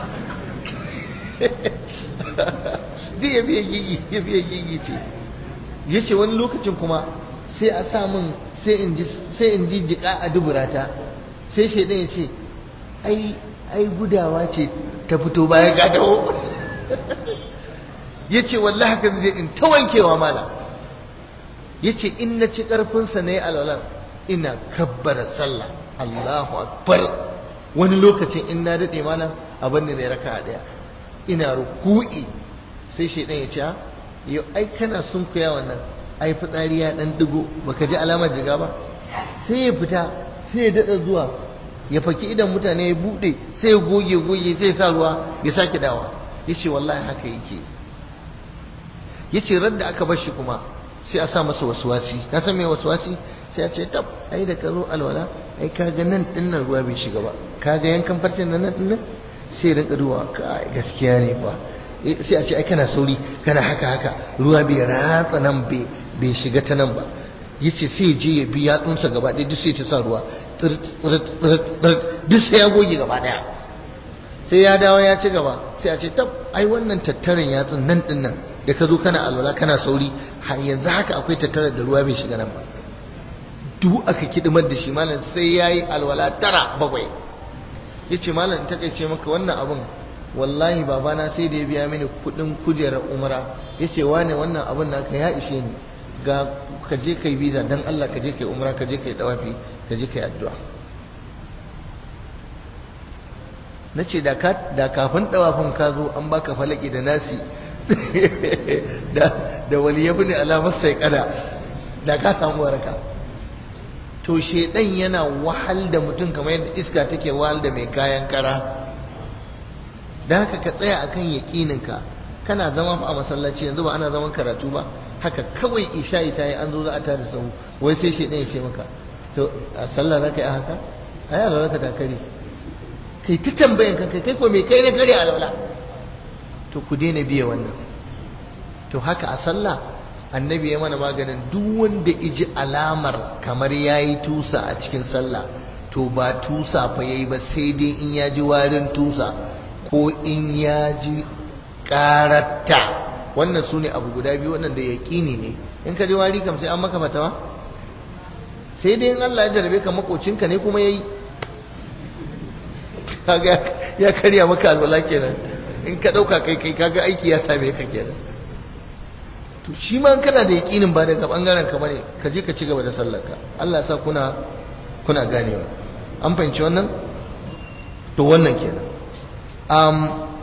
Speaker 1: duk ya biya gigi ya biya gigi ce ya ce wani lokacin kuma sai a sa min sai in ji jika a duburata sai shaidan ya ce ai ai gudawa ce ta fito bayan gadawo ya ce wallahi haka zai in ta wankewa mala ya ce in na ci ƙarfinsa na yi alwalar ina kabbara sallah Allahu akbar wani lokacin in na daɗe malam abin da ne raka ɗaya ina ruku'i sai shaidan ya ce yau ai kana sun kuya wannan ai fitsari ya ɗan digo baka ji alamar jiga ba sai ya fita sai ya daɗa zuwa ya faki idan mutane ya buɗe sai ya goge goge sai ya sa ruwa ya sake dawa ya ce wallahi haka yake ya ce radda aka bar shi kuma sai a sa masa wasuwasi ka san me wasuwasi sai a ce tab ai da ka zo alwala ai ka ga nan dinnan ruwa bai shiga ba ka ga yankan farcen nan nan dinnan sai rinka duwa ka gaskiya ne ba sai a ce ai kana sauri kana haka haka ruwa bai ratsa nan bai shiga ta nan ba yace sai je ya bi yatsunsa gaba ɗaya duk sai ta sa ruwa tsirt tsirt tsirt tsirt duk sai ya goge gaba ɗaya sai ya dawo ya ci gaba sai a ce tab ai wannan tattarin yatsun nan din nan da ka zo kana alwala kana sauri har yanzu haka akwai tattarar da ruwa bai shiga nan ba duk aka kidimar da shi malam sai yayi alwala tara bakwai yace malam in takeice maka wannan abun wallahi babana sai da ya biya mini kudin kujerar umara yace wane wannan abun naka ya ishe ni ga ka je kai visa dan Allah ka je kai umra ka je kai dawafi ka je kai addu'a nace da ka da kafin dawafin ka zo an baka falaki da nasi da da waliyabi ne alamar sai kada da ka samu waraka to shedan yana wahal da mutum kamar yadda iska take wahal da mai kayan kara da haka ka tsaya akan yaƙininka kana zama a masallaci yanzu ba ana zaman karatu ba haka kawai isha'i ta yi an zo za a tada sahu wai sai shedan ya ce maka to a sallah za ka yi haka a yi alwala ka ta kare kai ta tambayan kanka kai ko me kai na kare alwala to ku daina biya wannan to haka a sallah annabi ya mana maganin duk wanda iji alamar kamar yayi tusa a cikin sallah to ba tusa fa yayi ba sai dai in ya ji warin tusa ko in ya ji karatta wannan su ne abu guda biyu wannan da yaƙini ne in ka ji wari kam sai an maka fatawa sai dai in Allah ya jarabe ka makocinka ne kuma yayi kaga ya karya maka alwala kenan in ka dauka kai kai kaga aiki ya same ka kenan to shi ma kana da yakinin ba daga bangaren ka bane ka je ka ci gaba da sallar ka Allah ya sa kuna kuna ganewa an fahimci wannan to wannan kenan um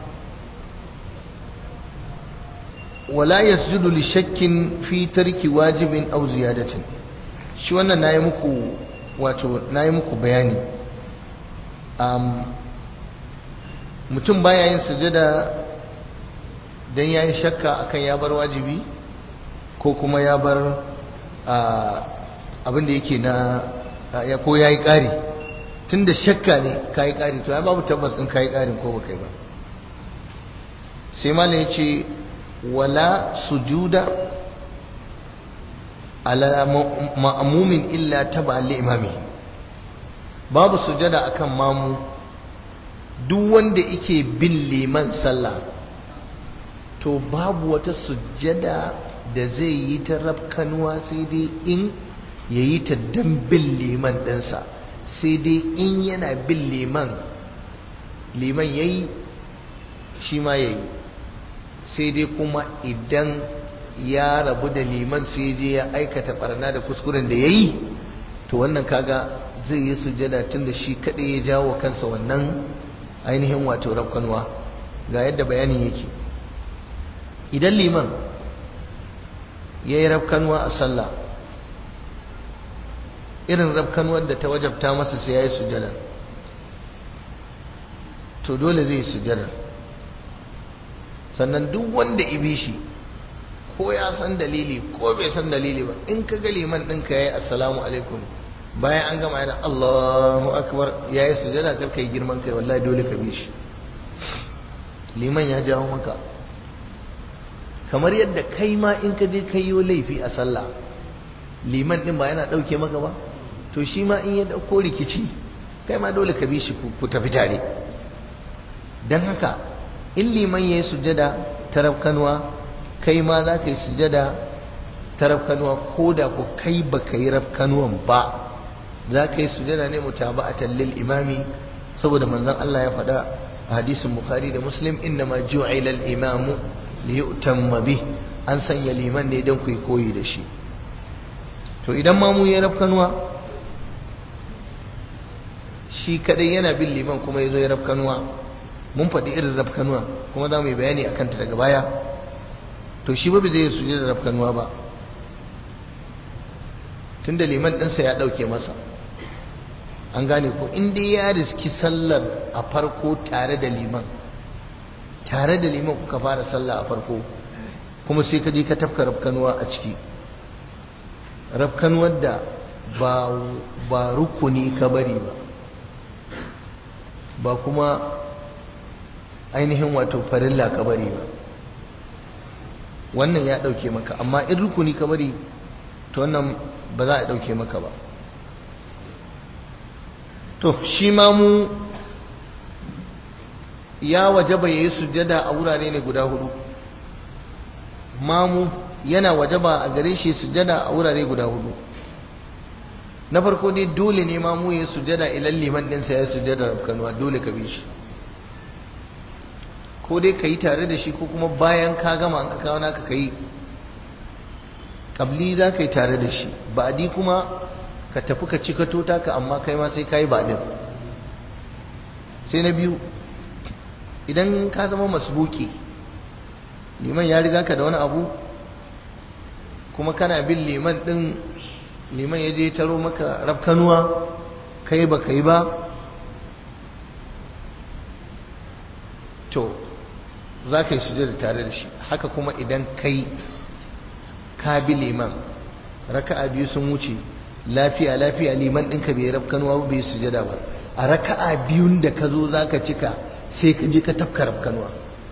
Speaker 1: wala yasjudu li shakkin fi tarki wajibin aw ziyadatin shi wannan nayi muku wato nayi muku bayani um, mutum baya yin sujada don ya yi shakka akan ya bar wajibi ko kuma ya bar abin da yake na ya ko ya yi ƙari tun da shakka ne ka yi ƙari to ya babu tabbas ɗin ka yi ƙarin ko ba kai ba sai malam ya ce wala sujuda ala ma'amumin illa taba li imami babu sujada akan mamu duk wanda yake bin liman sallah to babu wata sujada da zai yi ta rafkanuwa sai dai in ya yi ta dan bin liman ɗinsa sai dai in yana bin liman liman ya yi shi ma ya yi sai dai kuma idan ya rabu da liman sai je ya aikata barna da kuskuren da ya yi to wannan kaga zai yi sujada tun da shi kaɗai ya jawo kansa wannan ainihin wato rafkanuwa ga yadda bayanin yake idan liman ya yi rafkanuwa a sallah irin rafkanuwar da ta wajabta masa sai ya yi sujada to dole zai yi sujada sannan duk wanda ibi shi ko ya san dalili ko bai san dalili ba in ka ga liman ɗinka ya yi assalamu alaikum bayan an gama yana Allahu akbar ya yi sujada kar kai girman kai wallahi dole ka bi shi liman ya jawo maka kamar yadda kai ma in ka je kai yi laifi a sallah liman din ba yana ɗauke maka ba to shi ma in ya ɗauko rikici kai ma dole ka bi shi ku tafi tare don haka in liman ya yi sujada ta rafkanuwa kai ma za ka yi sujada ta rafkanuwa ko da ku kai ba ka yi rafkanuwan ba za ka yi sujada ne mutaba'atan lil imami saboda manzon Allah ya faɗa a hadisin Bukhari da Muslim innama ju'ila al imamu li yu'tamma bih an sanya liman ne don ku koyi da shi to idan ma mu ya rafkanuwa shi kadai yana bin liman kuma ya zo ya rafkanuwa mun faɗi irin rafkanuwa kuma za mu yi bayani a kanta daga baya to shi ba zai suje da rafkanuwa ba tunda liman ɗinsa ya ɗauke masa an gane ko in dai ya riski sallar a farko tare da liman tare da liman kuka fara sallah a farko kuma sai ka je ka tafka rafkanuwa a ciki rafkanuwar da ba rukuni ka bari ba ba kuma ainihin wato farilla ka bari ba wannan ya ɗauke maka amma in rukuni ka bari to wannan ba za a ɗauke maka ba to shi ma mu ya wajaba yayi sujjada a wurare ne guda hudu mamu yana wajaba a gare shi sujjada a wurare guda hudu na farko dai dole ne mamu ya sujjada ilan liman ɗinsa ya sujjada rafkanuwa dole ka bi shi ko dai ka yi tare da shi ko kuma bayan ka gama an ka kawo naka ka yi ƙabli za ka yi tare da shi ba'adi kuma ka tafi ka cika tota ka amma kai ma sai ka yi ba'adin sai na biyu idan ka zama masbuki liman ya riga ka da wani abu kuma kana bin liman din liman ya je taro maka rafkanuwa kai ba kai ba to za ka yi sujada tare da shi haka kuma idan kai ka bi liman raka'a biyu sun wuce lafiya lafiya liman ɗinka bai rafkanuwa ba bai sujada ba a raka'a biyun da ka zo za ka cika sai ka je ka tafka rafkanuwa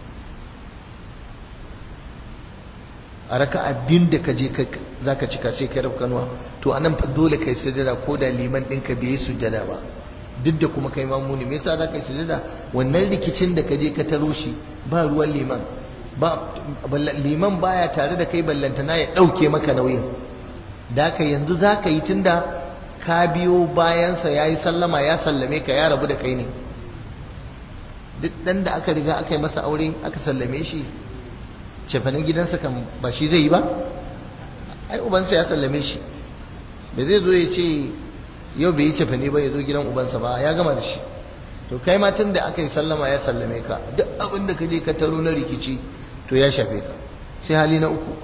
Speaker 1: a raka'a biyun da ka je za ka cika sai ka rafkanuwa to anan fa dole kai sujada ko da liman ɗinka bai yi sujada ba duk da kuma kai mamuni me yasa za ka yi sujada wannan rikicin da ka je ka taro shi ba ruwan liman ba liman baya tare da kai ballantana ya ɗauke maka nauyin da ka yanzu za ka yi tunda ka biyo bayansa ya yi sallama ya sallame ka ya rabu da kai ne duk ɗan da aka riga aka yi masa aure aka sallame shi cefanen gidansa kan ba shi zai yi ba ai ubansa ya sallame shi ba zai zo ya ce yau bai yi cefane ba ya zo gidan ubansa ba ya gama da shi to kai ma tun da aka yi sallama ya sallame ka duk abin da ka je ka taro na rikici to ya shafe ka sai hali na uku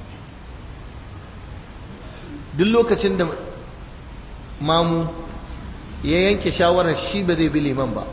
Speaker 1: duk lokacin da mamu ya yanke shawarar shi ba zai bi liman ba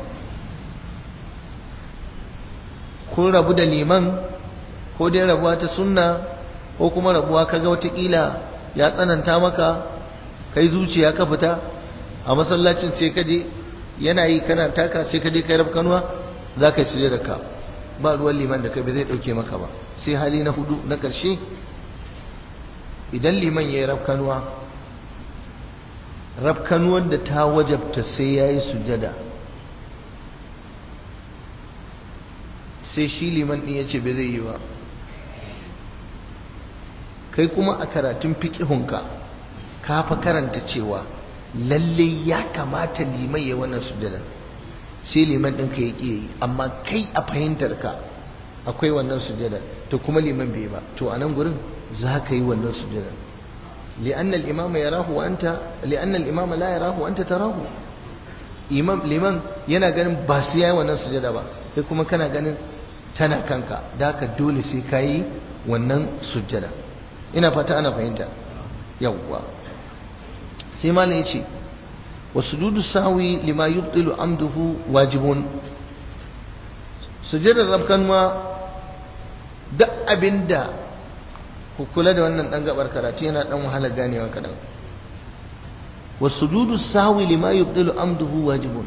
Speaker 1: kun rabu da liman ko dai rabuwa ta sunna ko kuma rabuwa kaga watakila ya tsananta maka kai zuciya ka fita a masallacin sai ka je yana yi kana taka sai ka je kai rafkanuwa za ka yi suje da ka ba ruwan liman da kai ba zai dauke maka ba sai hali na hudu na karshe idan liman ya yi rafkanuwa rafkanuwar da ta wajabta sai ya yi sujada sai shi liman ɗin ya ce bai zai yi ba kai kuma a karatun fiƙihunka ka fa karanta cewa lalle ya kamata liman ya wannan sujada sai liman ɗinka ya ƙi yi amma kai a fahimtarka akwai wannan sujada to kuma liman bai ba to a nan gurin za ka yi wannan sujada li'anna al-imama yarahu wa anta li'anna al-imama la yarahu wa anta tarahu imam liman yana ganin ba su yayi wannan sujada ba kai kuma kana ganin tana kanka da haka dole sai ka yi wannan sujada ina fata ana fahimta yawwa sai malam yace wasujudu sawi lima yubtilu amduhu wajibun sujudar rabkanwa duk abinda ku kula da wannan dan gabar karatu yana dan wahala ganewa kadan wasujudu sawi lima yubtilu amduhu wajibun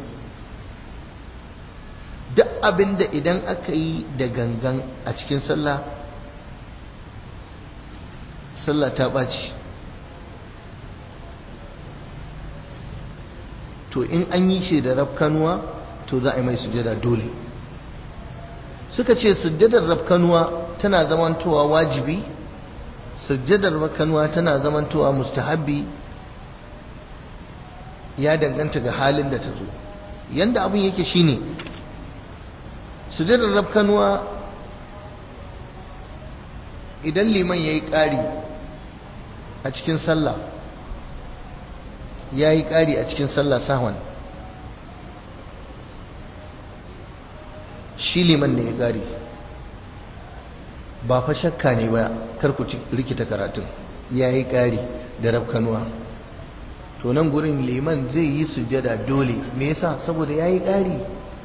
Speaker 1: duk abinda idan aka yi da gangan a cikin sallah sallah ta ɓaci to in an yi shi da rafkanuwa to za a yi mai sujada dole suka ce sujadar rafkanuwa tana zamantowa wajibi sujadar rafkanuwa tana zamantowa mustahabbi ya danganta ga halin da ta zo yanda abin yake shine sujadar rafkanuwa idan liman ya yi ƙari a cikin sallah ya yi ƙari a cikin sallah sahwan shi liman ne ya ƙari ba fa shakka ne ba karku rikita karatun ya yi ƙari da rafkanuwa to nan gurin liman zai yi sujada dole me yasa saboda ya yi ƙari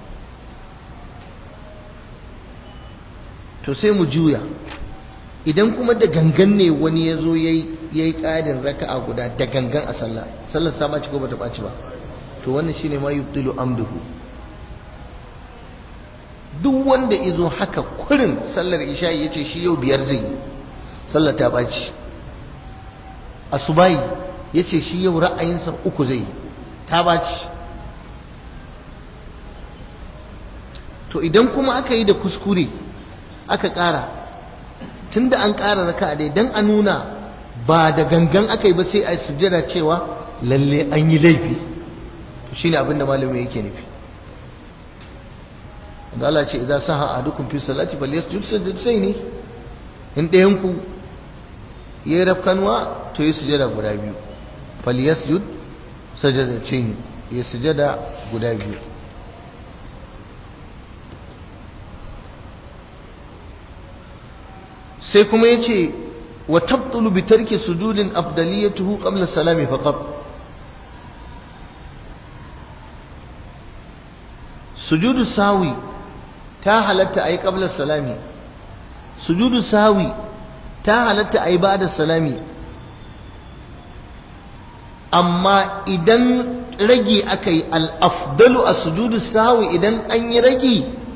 Speaker 1: to sai mu juya idan kuma da gangan ne wani ya zo ya yi ƙarin raka'a guda da gangan a sallah sallar sa ɓaci ko bata ɓaci ba to wannan shine ma yubtilu amduhu duk wanda izo haka kurin sallar isha'i yace shi yau biyar zai yi sallar ta ɓaci asubahi yace shi yau ra'ayinsa uku zai yi ta ɓaci to idan kuma aka yi da kuskure aka ƙara tunda an ƙara raka'a dai dan a nuna ba da gangan aka yi ba sai a sujjada cewa lalle an yi laifi to shine abin da malami yake nufi da Allah ce idan saha ahadukum fi salati falyasjud sajdatayni in ɗayan ku yayi rafkanwa to yi sujada guda biyu falyasjud sajdatayni ya sujada guda biyu sai kuma yace wa tabtulu bi tarki sujudin afdaliyatuhu qabla salami faqat sujudu sawi ta halatta ayi qabla salami sujudu sawi ta halatta ayi ba'da salami amma idan ragi akai al-afdalu a sujudu sawi idan an yi ragi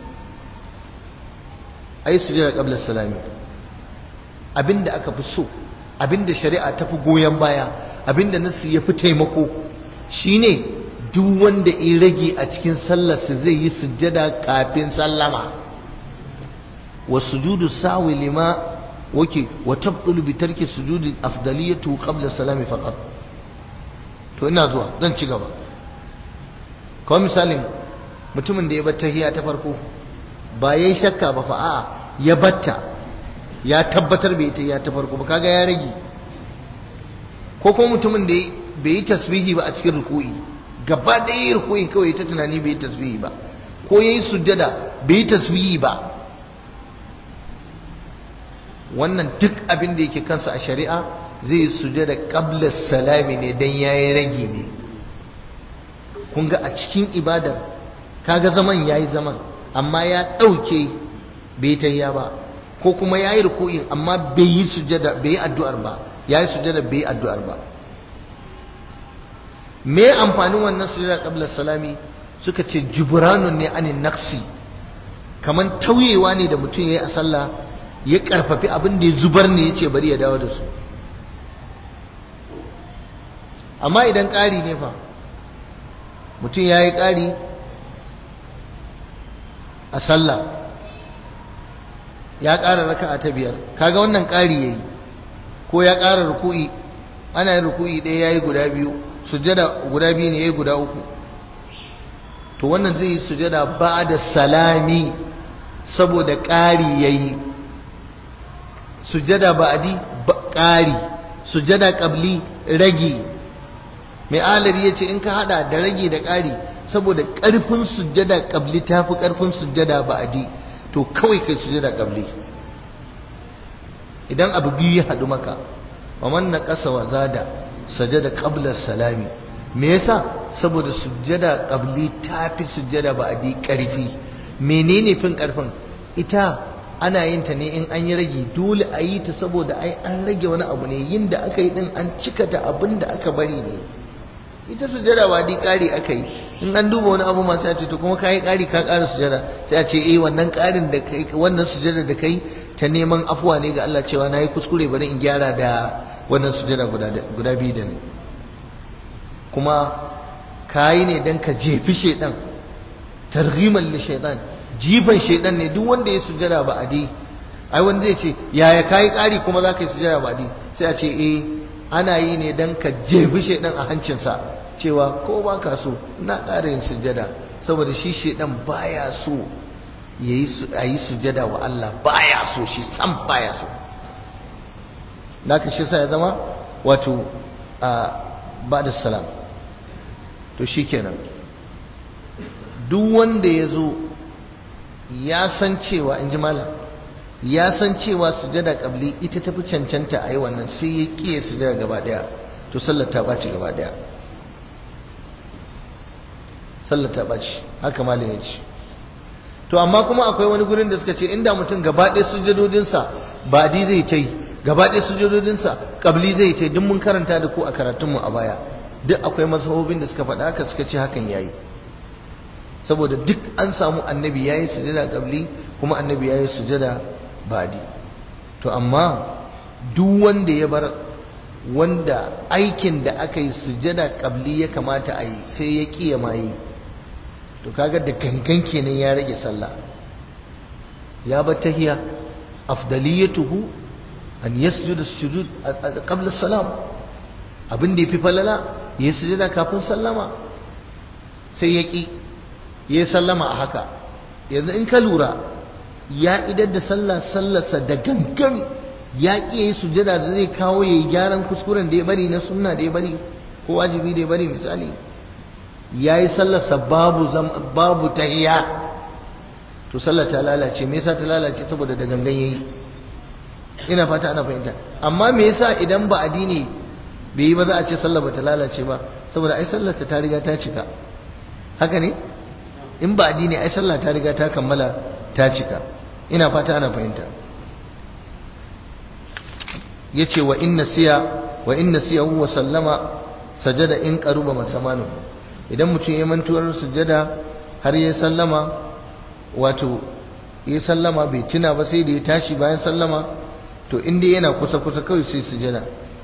Speaker 1: ayi sujuda qabla salami abinda aka fi so abinda shari'a ta fi goyon baya abinda nasu ya fi taimako shine duk wanda in rage a cikin sallarsa zai yi sujjada kafin sallama wa sujudu sawi lima wake wa tabdulu bi tarki sujudi afdaliyatu qabla salami faqat to ina zuwa zan ci gaba kawai misalin mutumin da ya bar tahiyya ta farko ba yayi shakka ba fa a'a ya batta ya tabbatar bai ta ya ta farko ba kaga ya rage ko kuma mutumin da bai yi tasbihi ba a cikin ruku'i gaba da yi ruku'i kawai ta tunani bai yi tasbihi ba ko yayi sujjada bai yi tasbihi ba wannan duk abin da yake kansa a shari'a zai yi sujjada qabla salami ne dan yayi rage ne kun ga a cikin ibadar kaga zaman yayi zaman amma ya dauke bai ta ba ko kuma yayi ruku'in amma bai yi sujada bai yi addu'ar ba yayi sujada bai yi addu'ar ba me amfanin wannan sujada qabla salami suka ce jubranun ne anin naqsi kaman tauyewa ne da mutum yayi a sallah ya karfafi abin da ya zubar ne yace bari ya dawo da su amma idan ƙari ne fa mutum yayi ƙari a sallah ya ƙara raka'a ta biyar kaga wannan ƙari yayi ko ya ƙara ruku'i ana yin ruku'i ɗaya yayi guda biyu sujada guda biyu ne yayi guda uku to wannan zai yi sujada ba'da salami saboda ƙari yayi sujada ba'di ƙari sujada qabli ragi mai alari yace in ka hada da ragi da ƙari saboda ƙarfin sujada qabli tafi ƙarfin sujada ba'di to kawai kai sujada qabli idan abu biyu ya hadu maka wa man naqasa wa zada sajada qabla salami me yasa saboda sujada qabli tafi sujada ba'di karfi menene fin karfin ita ana yin ta ne in an yi rage dole a yi ta saboda ai an rage wani abu ne yin da aka yi din an cika ta abin da aka bari ne ita sujada ba di kari aka yi in an duba wani abu masu ce to kuma kai kari ka kara sujada sai a ce eh wannan karin da kai wannan sujada da kai ta neman afuwa ne ga Allah cewa nayi kuskure bari in gyara da wannan sujada guda guda biyu da ne kuma kayi ne dan ka jefi shedan targhiman li shaytan jifan shedan ne duk wanda ya sujada ba adi ai wanda zai ce yaya kai kari kuma zaka yi sujada ba adi sai a ce eh ana yi ne dan ka jefi shedan a hancinsa cewa ko ba ka so na ƙara yin sujada saboda shi shedan baya so yayi a yi sujada wa Allah baya so shi san baya so naka shi sa ya zama wato a ba da salam to shikenan duk wanda ya zo ya san cewa in ji malam ya san cewa sujada kabli ita tafi cancanta a yi wannan sai ya kiye sujada gaba daya to sallar ta ɓaci gaba daya sallar ta ɓaci haka malam ya ce to amma kuma akwai wani gurin da suka ce inda mutum gaba ɗaya sujadodinsa ba di zai ta yi gaba ɗaya sujadodinsa kabli zai ta yi duk mun karanta da ku a karatunmu a baya duk akwai mazhabobin da suka faɗa haka suka ce hakan yayi saboda duk an samu annabi yayi sujada kabli kuma annabi yayi sujada badi to amma duk wanda ya bar wanda aikin da aka yi sujada kabli ya kamata a yi sai ya kiya ma yi to kaga da gangan kenan ya rage sallah ya bar tahiya afdaliyatuhu an yasjuda sujud qabla salam abin da yafi falala ya sujada kafin sallama sai ya ki ya sallama a haka yanzu in ka lura ya idar da sallah sallarsa da gangan ya ƙi yi sujada da zai kawo ya yi gyaran kuskuren da ya bari na sunna da ya bari ko wajibi da ya bari misali ya yi sallarsa babu babu tahiya to sallar ta lalace me yasa ta lalace saboda da gangan yayi ina fata ana fahimta amma me yasa idan ba addini bai yi ba za a ce sallar ba ta lalace ba saboda ai sallar ta riga ta cika haka ne in ba addini ai sallah ta riga ta kammala ta cika ina fata ana fahimta yace wa inna siya wa inna siya huwa sallama sajada in qaruba masamanu idan mutum ya mantuwar sujada har ya sallama wato ya sallama bai tuna ba sai da ya tashi bayan sallama to inda yana kusa kusa kawai sai sujada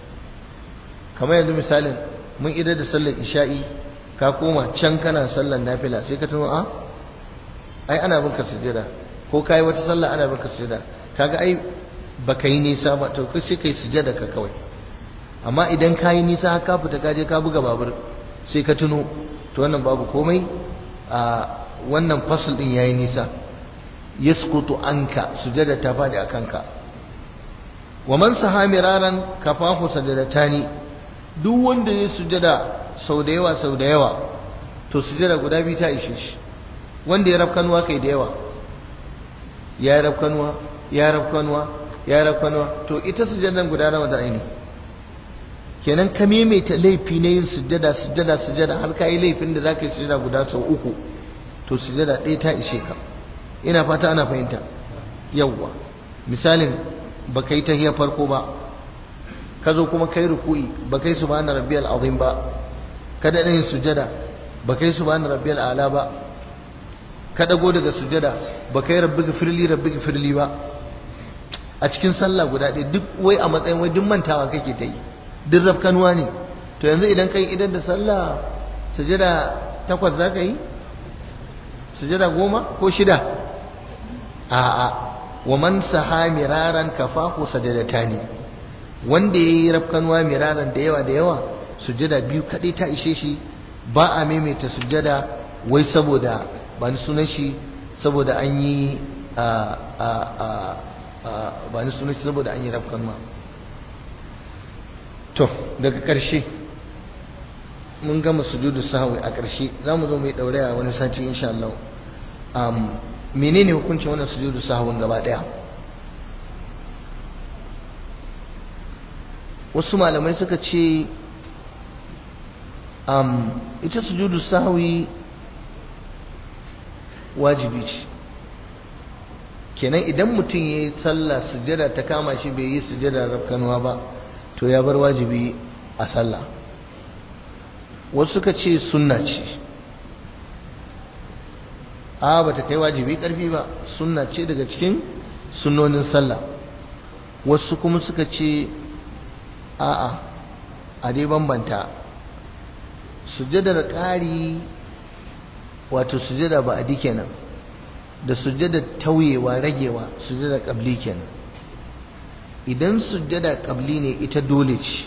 Speaker 1: kamar yanzu misalin mun idar da sallar isha'i ka koma can kana sallar nafila sai ka tuno a ai ana binka sujada ko kai wata sallah ana binka sujada kaga ai baka yi nisa ba to kai sai kai sujada ka kawai amma idan ka yi nisa ka fita ka je ka buga babur sai ka tuno to wannan babu komai a wannan fasl din yayi nisa yasqutu anka sujada ta fadi akanka wa man saha miraran kafahu sajadatani duk wanda ya sujada sau da yawa sau da yawa to sujada guda biyu ta ishe shi wanda ya rafkanuwa kai da yawa ya rafkanuwa ya rafkanuwa ya rafkanuwa to ita sujadan guda nawa da aini kenan ka maimaita laifi na yin sujada sujada sujada har ka yi laifin da za ka yi sujada guda sau uku to sujada ɗaya ta ishe ka ina fata ana fahimta yawwa misalin ba ka yi tahiyar farko ba ka zo kuma kai ruku'i ba kai subhana rabbiyal azim ba ka da yin sujada ba kai subhana rabbiyal ala ba ka dago daga sujada ba kai rabbi gafirli rabbi gafirli ba a cikin sallah guda ɗaya duk wai a matsayin wai duk mantawa kake ta yi duk rafkanuwa ne to yanzu idan kai idan da sallah sujada takwas za ka yi sujada goma ko shida a'a wa man saha miraran kafahu sajadatani wanda yayi rafkanuwa miraran da yawa da yawa sujada biyu kadai ta ishe shi ba a maimaita sujada wai saboda ba ni sunan shi saboda an yi a a a ba ni sunan shi saboda an yi rafkanuwa to daga ƙarshe mun gama sujudu sahwi a ƙarshe za mu zo mu yi ɗauraya wani sati insha Allah um, menene hukuncin wannan sujudu sahwin gaba ɗaya wasu malamai suka ce um, ita sujudu sahwi wajibi ce kenan idan mutum ya yi sallah sujada ta kama shi bai yi sujada rafkanuwa ba to ya bar wajibi a sallah wasu suka ce sunna ce a ba ta kai wajibi karfi ba sunna ce daga cikin sunnonin sallah wasu kuma suka ce a'a a dai bambanta sujadar ƙari wato sujada ba a kenan da sujadar tauyewa ragewa sujadar ƙabli kenan idan sujjada kabli ne ita dole ce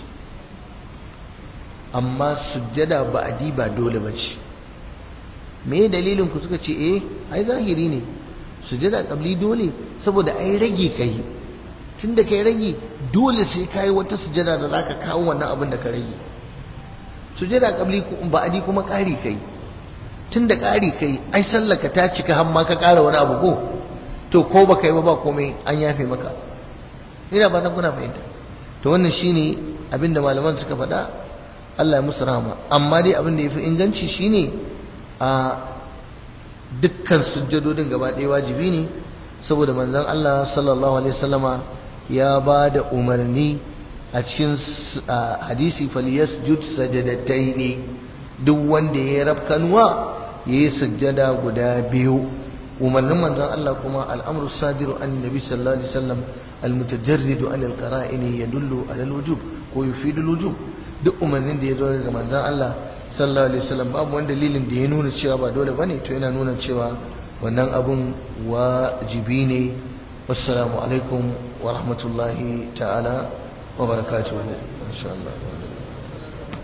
Speaker 1: amma sujjada ba'adi ba dole ba ce me dalilin ku suka ce eh ai zahiri ne sujjada kabli dole saboda ai rage kai tunda kai rage dole sai kai wata sujjada da zaka kawo wannan abin da ka rage sujjada kabli ba'adi kuma ƙari kai tunda ƙari kai ai sallaka ta cika har ma ka ƙara wani abu ko to ko baka yi ba ba komai an yafe maka ina ba kuna fahimta to wannan shine abinda malaman suka faɗa Allah ya musu rahama amma dai abin da yafi inganci shine a dukkan sujjadodin gaba ɗaya wajibi ne saboda manzon Allah sallallahu alaihi wasallama ya ba da umarni a cikin hadisi falyasjud sajadataini duk wanda ya rafkanuwa yayi sujjada guda biyu umarnin manzon Allah kuma al'amru sadiru an nabi sallallahu alaihi wasallam almutajarridu an alqara'in yadullu ala alwujub ko yufidu alwujub duk umarnin da ya zo daga manzon Allah sallallahu alaihi wasallam babu wani dalilin da ya nuna cewa ba dole bane to yana nuna cewa wannan abun wajibi ne wassalamu alaikum wa rahmatullahi ta'ala wa barakatuhu insha Allah